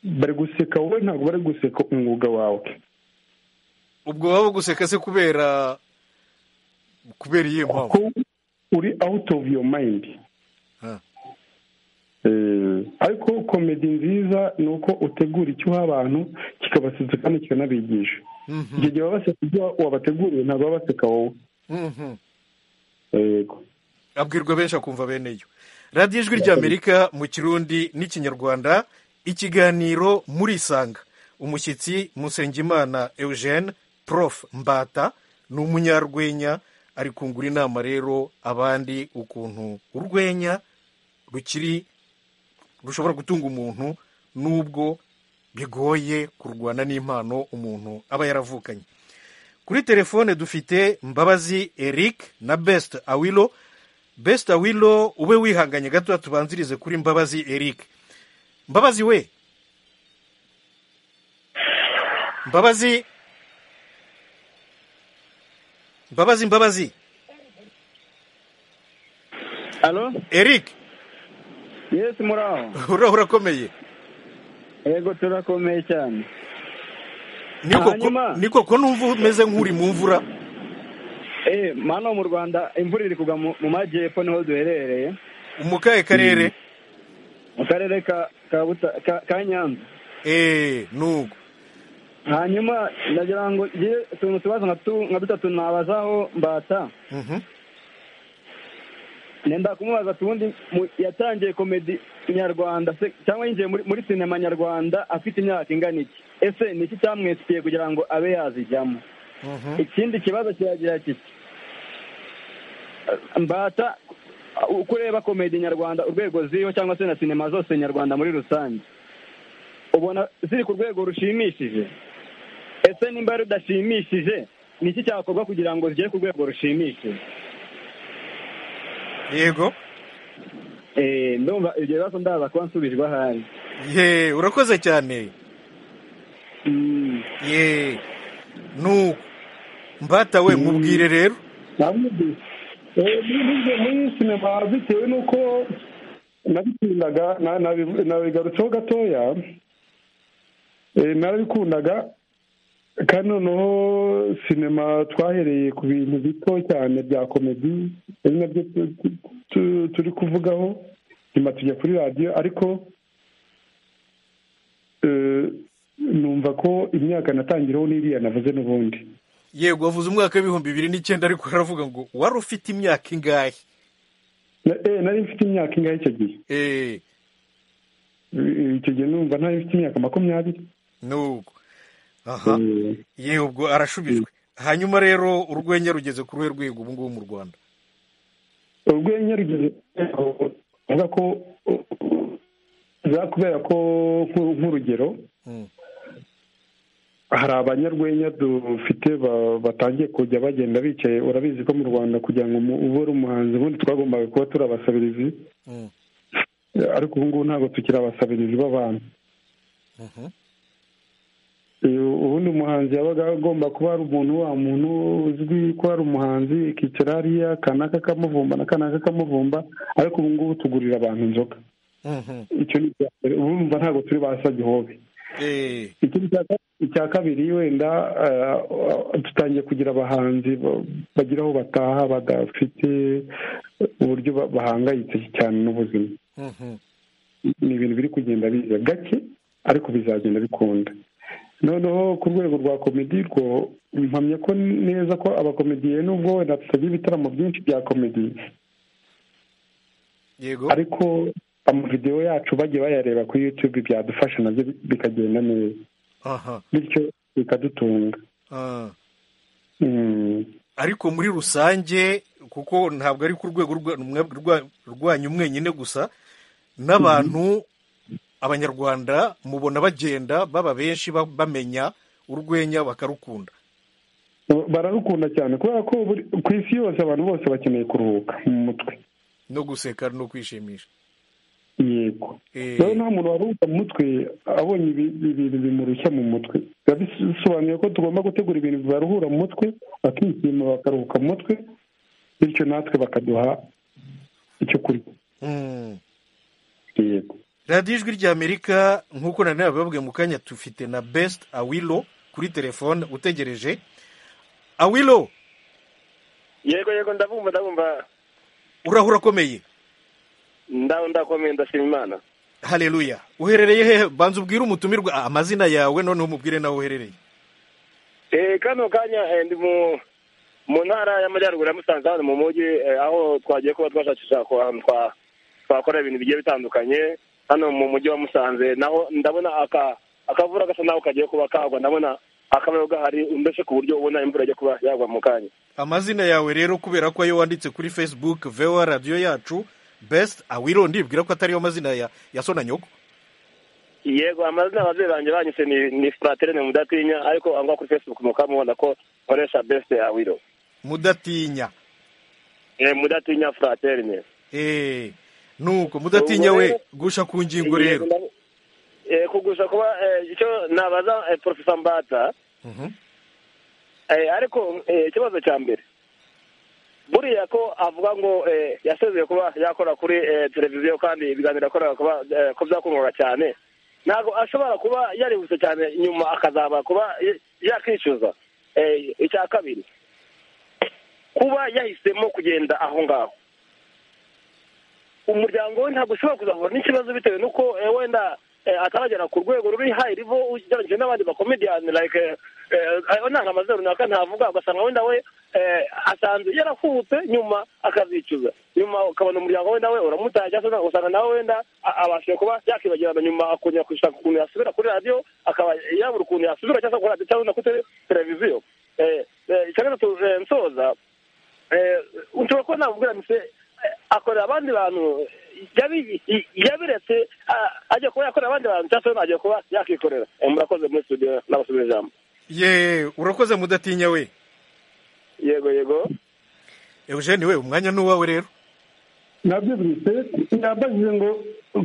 bari guseka wowe ntabwo bari guseka umwuga wawe ubwo waba guseka se kubera kubera iyo mpamvu uri out of your mind ariko komedi nziza ni uko utegura icyuha abantu kikabasetsa kandi kikanabigisha igihe gihe baba baseka ibyo wabateguriye ntabwo baba baseka wowe yego abwirwa benshi akumva bene yo radiyo ijwi ry'amerika mu kirundi n'ikinyarwanda ikiganiro muri isanga umushyitsi musengimana eugene prof mbata ni umunyarwenya ari kungura inama rero abandi ukuntu urwenya rukiri rushobora gutunga umuntu n'ubwo bigoye kurwana n'impano umuntu aba yaravukanye kuri telefone dufite mbabazi eric na besite awilo besite awilo ube wihanganye gato tubanzirize kuri mbabazi eric mbabazi we mbabazi mbabazi mbabazi alo eric yesi muraho uraho urakomeye yego turakomeye cyane ni koko numva umeze nk'uri mu mvura eee mano mu rwanda imvura iri kugwa mu majyepfo niho duherereye mu kahe karere mu karere ka nyanza eee nuko hanyuma ndagira ngo ngire utuntu tubazo nka dutatu nabazaho mbata nenda kumubaza tubundi yatangiye komedi nyarwanda cyangwa yinjiye muri sinema nyarwanda afite imyaka ingana iki ese ni iki cyamwesikiye kugira ngo abe yazijyamo ikindi kibazo kiragira kiti mbata uko ureba komedi nyarwanda urwego ziriho cyangwa se na sinema zose nyarwanda muri rusange ubona ziri ku rwego rushimishije ese nimba rudashimishije ni iki cyakorwa kugira ngo zigere ku rwego rushimishije yego ndumva ibyo bibazo ndaza kuba nsubijwe ahari ye urakoze cyane ye nuko mbata we mubwire rero muri sinema bitewe n'uko nabikundaga nabigarutseho gatoya narabikundaga kandi noneho sinema twahereye ku bintu bito cyane bya komedi ari nabyo turi kuvugaho nyuma tujya kuri radiyo ariko numva ko imyaka natangiraho n'iriya navuze n'ubundi yego wavuze umwaka w'ibihumbi bibiri n'icyenda ariko aravuga ngo wari ufite imyaka ingahe nari mfite imyaka ingahe icyo gihe icyo gihe numva ntari mfite imyaka makumyabiri nuko aha yewe ubwo arashubijwe hanyuma rero urwenya rugeze ku ruhe rwego ubu ngubu mu rwanda urwenya rugeze avuga ko kubera ko nk'urugero hari abanyarwenya dufite batangiye kujya bagenda bicaye urabizi ko mu rwanda kugira ngo ubure umuhanzi ubundi twagombaga kuba turi abasabirizi ariko ubu ngubu ntabwo tukiri abasabirizi b'abantu ubundi umuhanzi yabaga agomba kuba ari umuntu wa muntu uzwi ko ari umuhanzi ikicara hariya kanaka kamuvumba na kanaka kamuvumba ariko ubu ngubu tugurira abantu inzoga icyo ni icya mbere ubu ntabwo turi ba sagihobe icya kabiri wenda dutangiye kugira abahanzi bagira aho bataha badafite uburyo bahangayitse cyane n'ubuzima ni ibintu biri kugenda biza gake ariko bizagenda bikunda noneho ku rwego rwa komedi rwo mpamya ko neza ko abakomediye nubwo wenda tutagira ibitaramo byinshi bya komedi yego ariko amavidewo yacu bagiye bayareba kuri yutube byadufasha nabyo bikagenda neza aha bityo bikadutunga ah. Mm. ariko muri rusange kuko ntabwo ari ku rwego rwa- mwe- rwa- rwanyu mwenyine gusa n'abantu abanyarwanda mubona bagenda baba benshi ba- bamenya urwenya bakarukunda bararukunda cyane kubera ko buri- ku isi yose abantu bose bakeneye kuruhuka mu mutwe no guseka no kwishimisha yego Eh, rero nta muntu waruhuka mu mutwe abonye ibi- ibintu bimurushya mu mutwe biba bisobanuye ko tugomba gutegura ibintu bibaruhura mu mutwe bakishima bakaruhuka mu mutwe bityo natwe bakaduha icyo kurya mm. yego radiyo ijwi ry'amerika nk'uko nari nabibabwiye mu kanya dufite na besite awilo kuri telefone utegereje awilo yego yego ndabumva ndabumva urahura akomeye ndaho ndakomeye ndashima imana hareruya uherereye hehe banza ubwire umutumirwa ah, amazina yawe noneho umubwire nawe uherereye Eh, kano kanya eh, ndi mu mu ntara y'amajyaruguru ya musanze hano mu mujyi eh, aho twagiye kuba twashakisha ku hantu twa- twakora ibintu bigiye bitandukanye hano mu mujyi wa musanze naho ndabona aka akavura gasa naho kagiye kuba kagwa ndabona akabayo gahari mbese ku buryo ubona imvura ijya kuba yagwa mu kanya amazina yawe rero kubera ko ayo wanditse kuri facebook vewa radiyo yacu besite awilo ndibwira ko atariyo mazina ya ya so na nyoko yego amazina ababyeyi banjye banyise ni ni fraterine mudatinya ariko aho ngaho kuri facebook mukamubona ko nkoresha best ya wiro mudatinya Eh, mudatinya fraterine eee nuko mudatinya Ubu we rero- gusha ku ngingo rero Eh, kugusha kuba eh, icyo nabaza eh, profesa mbata Mhm. Eh, ariko eh, ikibazo cya mbere buriya ko avuga ngo eh, yasezeye kuba yakora kuri eh, televiziyo kandi ibiganiro yakoraga kuba eh, ko byakungaga cyane ntabwo ashobora kuba yarihuse cyane nyuma akazaba kuba y- yakicuza Eh, icya kabiri kuba yahisemo kugenda aho ngaho umuryango we ntabwo ushobora kuzahura n'ikibazo bitewe n'uko eh, wenda eh, ataragera ku rwego ruri hayi rivo ugereranyije n'abandi bakomediyani like nanga amaze runaka ntavuga ugasanga wenda we eh, asanze yarahubutse nyuma akazicuza nyuma ukabona umuryango wenda we uramutaye cyangwa se ugasanga nawe wenda a- abashije kuba yakibagirana nyuma akongera gushaka ukuntu yasubira kuri radiyo akaba yabura ukuntu yasubira cyangwa se kuri radiyo cyangwa se no kuri televiziyo Eh, eh, icya gatatu eh, nsoza eh, ushobora kuba namubwira mise akorera abandi bantu yabi- yabiretse a- ajya kuba yakorera abandi bantu cyangwa se ajya kuba yakikorera Eh, murakoze muri studio n'abasubira ijambo ye urakoze mudatinya we yego yego eugene we umwanya ni uwawe rero nabyo bwite nabajije ngo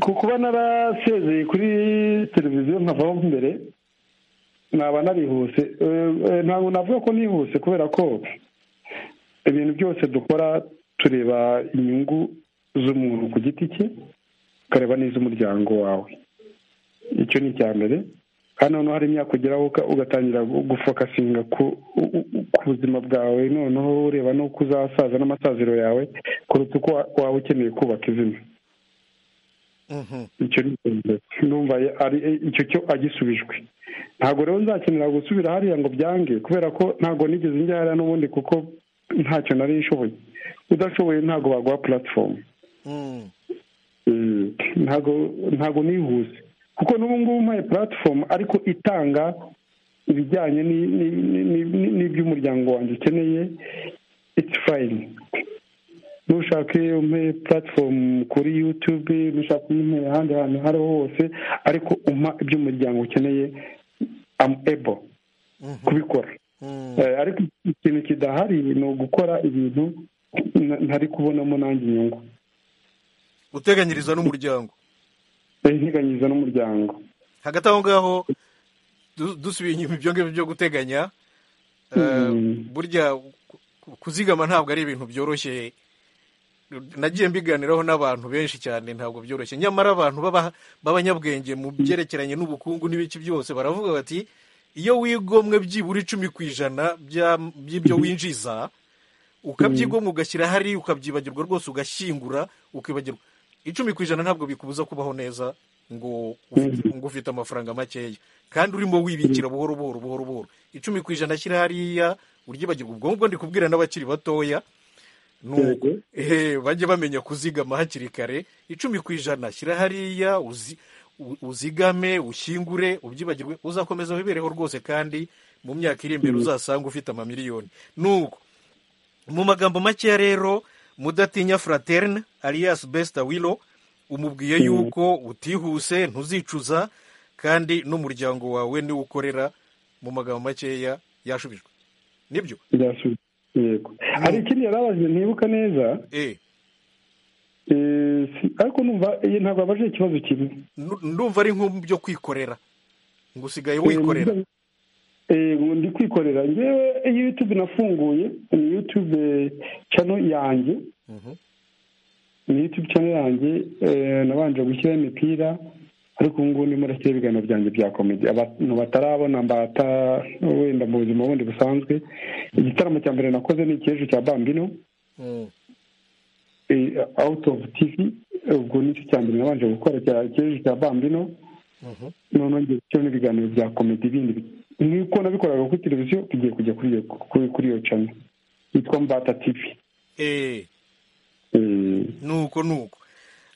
ku kuba narasezeye kuri televiziyo nkavaho mbere naba narihuse Eh, eh, ntabwo navuga ko nihuse kubera ko ibintu byose dukora tureba inyungu z'umuntu ku giti cye ukareba n'iz'umuryango wawe icyo ni icya mbere kandi noneho hari imyaka ugeraho uka- ugatangira gu- gufokasinga ku u- u- u- ku buzima bwawe noneho ureba n'uko uzasaza n'amasaziro yawe kuruta uko wa- waba ukeneye kubaka izina Mhm. icyo ni ikintu numva ye- ari icyo cyo agisubijwe ntabwo rero nzakenera gusubira hariya ngo byange kubera ko ntabwo nigeze njya hariya n'ubundi kuko ntacyo nari nshoboye udashoboye ntabwo baguha puratifomu Mm. Mm, ntago ntago nihuse kuko n'ubu ngubu mpaye puratifomu ariko itanga ibijyanye ni- ni- ni- ni- ni- n'iby'umuryango wanjye ukeneye iti fayini nushaka iyo umpe puratifomu kuri yutube nushaka umpe ahandi hantu aho ariho hose ariko umpa iby'umuryango ukeneye amu ebo Mhm. kubikora Mm. Eh, ariko ikintu kidahari ni ugukora ibintu na- ntari kubonamo nanjye inyungu uteganyiriza n'umuryango Eh, nteganyiriza n'umuryango hagati aho ngaho du- dusubiye inyuma ibyo ngibyo byo guteganya eh, Mm. burya ku- kuzigama ntabwo ari ibintu byoroshye nagiye mbiganiraho n'abantu benshi cyane ntabwo byoroshye nyamara abantu baba- b'abanyabwenge mu byerekeranye n'ubukungu n'ibiki byose baravuga bati iyo wigomwe byibura icumi ku ijana by'ibyo winjiza ukabyigomwa ugashyira hari ukabyibagirwa rwose ugashyingura ukibagirwa icumi ku ijana ntabwo bikubuza kubaho neza ngo ufite- ngo ufite amafaranga makeya kandi urimo wibikira buhoro buhoro buhoro buhoro icumi ku ijana ashyira hariya uryibagirwa ubwo ngubwo ndi kubwira n'abakiri batoya ni uko Yego. ehe bajye bamenya kuzigama hakiri kare icumi ku ijana shyira hariya uzi- u- uzigame ushyingure ubyibagirwe uzakomeza wibereho rwose kandi mu myaka iri imbere uzasanga ufite amamiliyoni nuko mu magambo makeya rero mudatinya fraterne alias besta willow umubwiye yuko utihuse ntuzicuza kandi n'umuryango wawe niwo ukorera mu magambo makeya yashubijwe nibyo byasubiye yego hari ikindi yari abajije ntibuka neza eh eh, si- ariko numva iyi ntabwo abajije ikibazo kimwe nu- ndumva ari nko mu byo kwikorera ngo usigaye wikorera Eh, ngo ndi kwikorera ngewe iyi youtube nafunguye ni youtube channel yanjye Mhm. ni youtube channel yanjye eh, nabanje gushyiraho imipira ariko ubu ngubu ndimo ndashyiraho ibiganiro byanjye bya komedi abantu batarabona mbata wenda mu buzima bundi busanzwe igitaramo cya mbere nakoze ni icy'ejo cya bambino Mm. eh, out of tv ubwo nicyo cya mbere nabanje gukora cya cy'ejo cya bambino Mhm. noneho ngiye gushyiramo ibiganiro bya komedi bindi nk'uko nabikoraga kuri televiziyo tugiye kujya kuri iyo kuri kuri iyo cana yitwa mbata tivi eh nuko nuko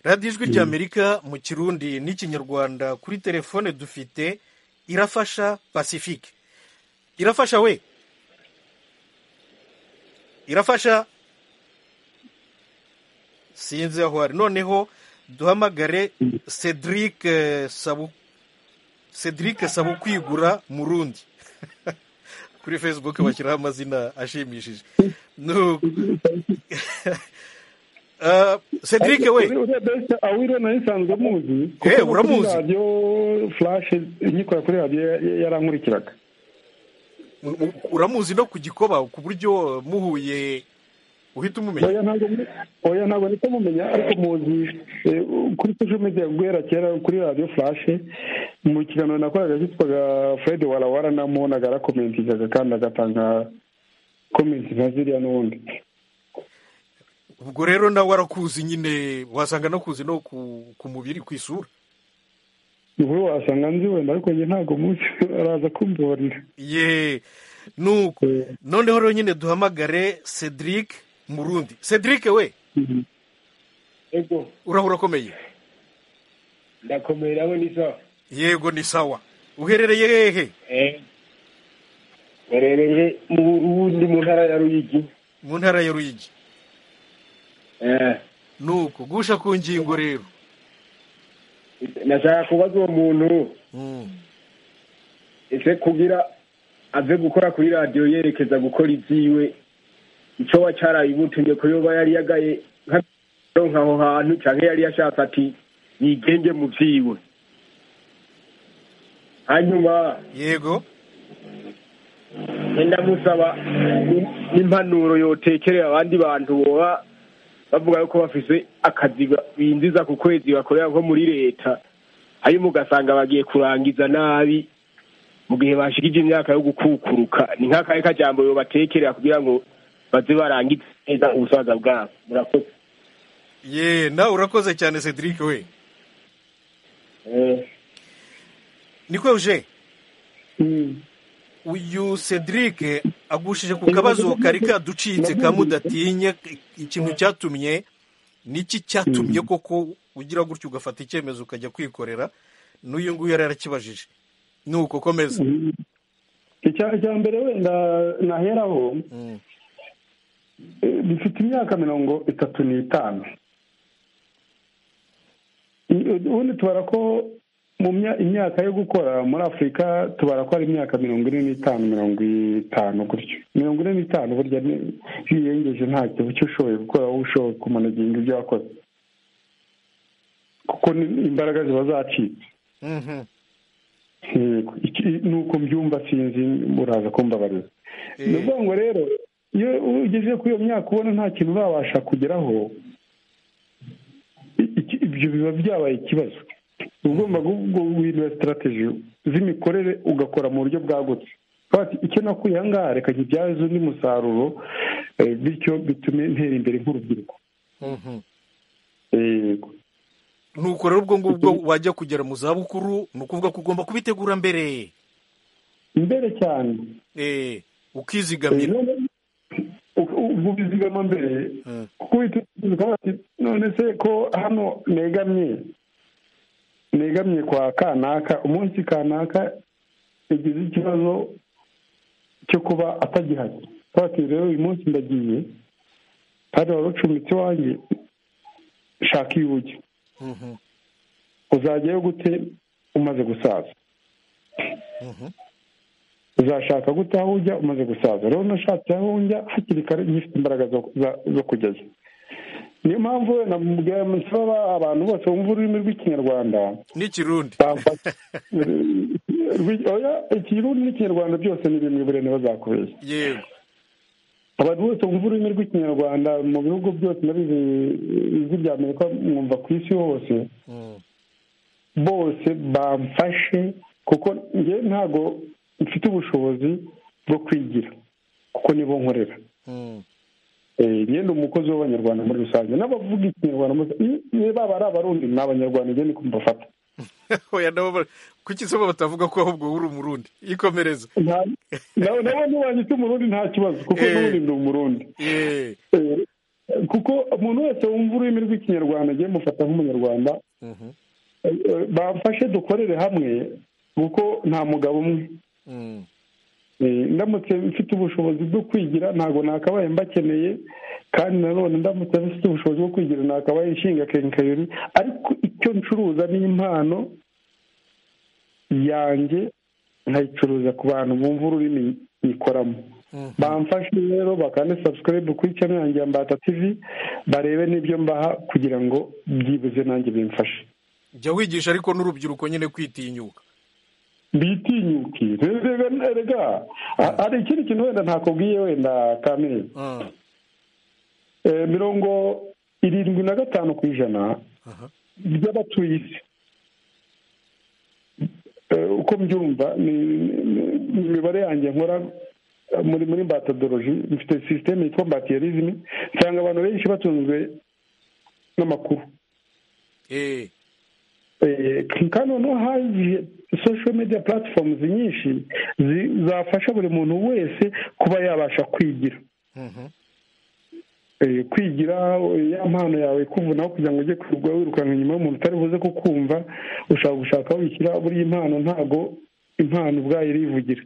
radiyo ijwi ry'amerika mu kirundi n'ikinyarwanda kuri telefone dufite irafasha pacifique irafasha we irafasha sinzi aho ari noneho duhamagare cedric eh, sabu cedric sabukwigura murundi kuri facebook bashyiraho amazina ashimishije nuko Ah, cedric we urebye awiro nayo isanzwe amuzi Eh, kuko uramuzi. kuri radiyo furashe nyikora kuri radiyo ya- yarankurikiraga U- u- uramuzi no ku gikoba ku buryo muhuye uhita umumenya oya ntabwo muri- oya ntabwo ndetse mumenya ariko muzi eh, kuri social media guhera kera kuri radiyo furashe mu kiganiro nakoraga cyitwaga fred warawara namubonaga arakomentingaga kandi agatanga komenti nka ziriya n'ubundi ubwo rero nawe arakuzi nyine wasanga anakuzi no ku, ku mubiri ku isura wowe wasanga nzi wenda ariko njye ntabwo munsi araza kumborera ye nuko Eh. noneho rero nyine duhamagare cedric murundi cedric we ego uraho urakomeye ndakomeye nawe ni sawa yego ni sawa uherereye hehe Eh, mperereye mu burundi mu ntara ya ruyigi mu ntara ya ruyigi Eh, nuko gusha ku ngingo rero nashaka kubaza uwo muntu Mm. ese kugira ave gukora kuri radiyo yerekeza gukora ibyiwe icyo wa cyarayibutumye ko yoba yari yagaye nk'aho hantu cyangwa yari yashatse ati yigenge mu byiwe hanyuma yego ndamusaba n'impanuro yotekerera abandi bantu boba bavuga yuko bafise akazi ba- binjiza ku kwezi bakorera nko muri leta hanyuma ugasanga bagiye kurangiza nabi mu gihe bashikije imyaka yo gukukuruka ni nk'akahe kajambo yobatekerera kugira ngo baze barangize neza ubusaza bwabo murakoze ye nawe urakoze cyane cedric we Eh, niko uje uyu cedric agushije ku kabazo kari kaducitse kamudatinye ikintu cyatumye niki cyatumye koko ugira gutyo ugafata icyemezo ukajya kwikorera n'uyu nguyu yari yarakibajije ni uko komeza icya icya mbere wenda naheraho Mm. eh, bifite imyaka mirongo itatu n'itanu I- ubundi tubara ko mu mya- imyaka yo gukora muri afurika tubara ko ari imyaka mirongo ine n'itanu mirongo itanu gutyo mirongo ine n'itanu burya ni- iyo uyirengeje ntacyo icyo ushoboye gukora wowe ushoboye kumanaginga ibyo wakoze kuko ni- imbaraga ziba zacitse Mhm. yego Iki- nuko mbyumva sinzi muraza kumbabarira Eh. ni ukuvuga ngo rero iyo ugeze kuri iyo myaka ubona nta kintu urabasha kugeraho i- iki- ibyo biba byabaye ikibazo ugomba guhindura sitarategi z'imikorere ugakora mu buryo bwagutse icyo nakuye aha ngaha reka nkibyaze undi musaruro bityo bitume ntera imbere nk'urubyiruko nuko rero ubwo ngubwo wajya kugera mu zabukuru ni ukuvuga ko ugomba kubitegura mbere mbere cyane ukizigamira ubizigama mbere kuko bati none se ko hano negamye negamye kwa kanaka umunsi kanaka yagize ikibazo cyo kuba atagihari bati rero uyu munsi ndagiye kandi wari ucumbitse iwanjye shaka iburyo uzajyayo gute umaze gusaza uzashaka gute aho ujya umaze gusaza rero nashatse aho njya hakiri kare ngifite imbaraga zo kujyayo niyo mpamvu namubwira nsaba abantu bose bumva ururimi rw'ikinyarwanda n'ikirundi ikirundi n'ikinyarwanda byose ni bimwe burene bazakubeshya yego abantu bose bumva ururimi rw'ikinyarwanda mu bihugu byose nabizi ijwi rya amerika mwumva ku isi hose bose bamfashe kuko njyewe ntabwo mfite ubushobozi bwo kwigira kuko nibo nkorera ngenda umukozi w'abanyarwanda muri rusange n'abavuga ikinyarwanda niba ari abarundi ni abanyarwanda njye niko mbafata kuki se batavuga ko ahubwo uri umurundi ikomereza nawe ntibanyita umurundi nta kibazo kuko n'ubundi ni umurundi kuko umuntu wese wumva ururimi rw'ikinyarwanda agiye mufata nk'umunyarwanda bamfashe dukorere hamwe kuko nta mugabo umwe ndamutse mfite ubushobozi bwo kwigira ntabwo nakabaye mbakeneye kandi nanone ndamutse mfite ubushobozi bwo kwigira nakabaye inshinga kenkayori ariko icyo ncuruza ni impano yanjye nkayicuruza ku bantu bumva ururimi nyikoramo bamfashe rero bakane sabusikarayibu kuri cano yanjye ya mbata tivi barebe n'ibyo mbaha kugira ngo byibuze nanjye bimfashe jya wigisha ariko n'urubyiruko nyine kwitinyuka bitinyuki rega hari ikindi kintu wenda ntakubwiye wenda kamere mirongo irindwi na gatanu ku ijana by'abatuye isi uko mbyumva ni imibare yanjye nkora muri muri mbatadoroji mfite sisiteme yitwa mbatiyerizimi nsanga abantu benshi batunzwe n'amakuru kandi noneho hagiye social media platforms nyinshi zafasha buri muntu wese kuba yabasha kwigira kwigira ya mpano yawe kuvunaho kugira ngo ujye kwirirwa wirukanka inyuma y'umuntu utari buze kukumva ushaka gushaka wishyira buriya impano ntabwo impano ubwayo irivugira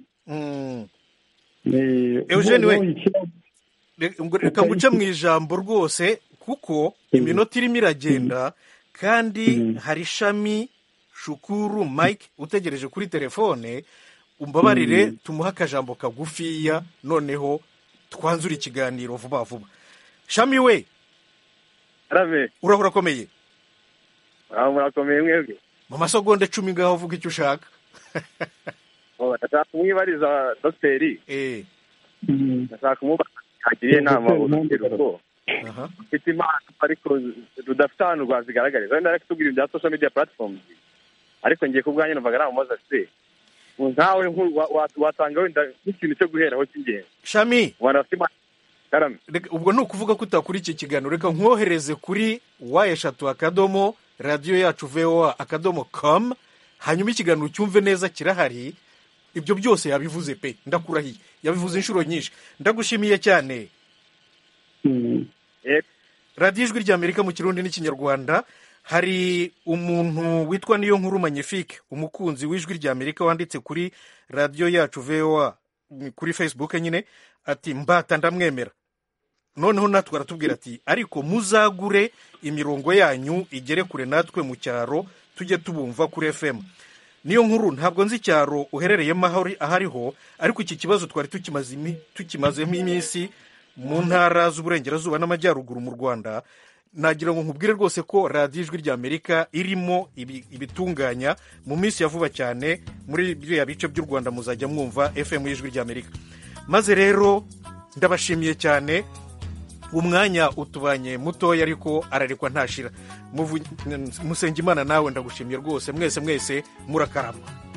eugene we reka nguce mu ijambo rwose kuko iminota irimo iragenda kandi hari ishami shukuru mike utegereje kuri telefone umbabarire tumuhe akajambo kagufiya noneho twanzure ikiganiro vuba vuba shami we urahura akomeye murakomeye mwebwe mu masegonda cumi ngaho uvuga icyo ushaka ndashaka kumwibariza dogiteri ndashaka kumubaka agiriye inama urubyiruko ufite impano ariko rudafite ahantu rwazigaragariza wenda reka tubwire ibya social media platform ariko ngiye ku bwanyu numvaga ntamumaze afite nkawe wasanga wenda nk'ikintu cyo guheraho cy'ingenzi shami ubwo ni ukuvuga ko utakura iki kiganiro reka nkohereze kuri wa eshatu akadomo radiyo yacu voa akadomo com hanyuma ikiganiro cyumve neza kirahari ibyo byose yabivuze pe ndakurahiye yabivuze inshuro nyinshi ndagushimiye cyane radiyo ijwi rya amerika mu kirundi n'ikinyarwanda hari umuntu witwa niyo nkuru magnifique umukunzi w'ijwi rya amerika wanditse kuri radiyo yacu voa kuri facebook nyine ati mbata ndamwemera noneho natwe aratubwira ati ariko muzagure imirongo yanyu igere kure natwe mu cyaro tujye tubumva kuri fm niyo nkuru ntabwo nzi icyaro uherereyemo aho ariho ariko iki kibazo twari tukimazemo iminsi mu ntara z'uburengerazuba n'amajyaruguru mu rwanda nagira ngo nkubwire rwose ko radiyo ijwi rya amerika irimo ibitunganya mu minsi ya vuba cyane muri biriya bice by'u rwanda muzajya mwumva fm y'ijwi rya amerika maze rero ndabashimiye cyane umwanya utubanye mutoya ariko ararekwa ntashira musenge imana nawe ndagushimye rwose mwese mwese murakarama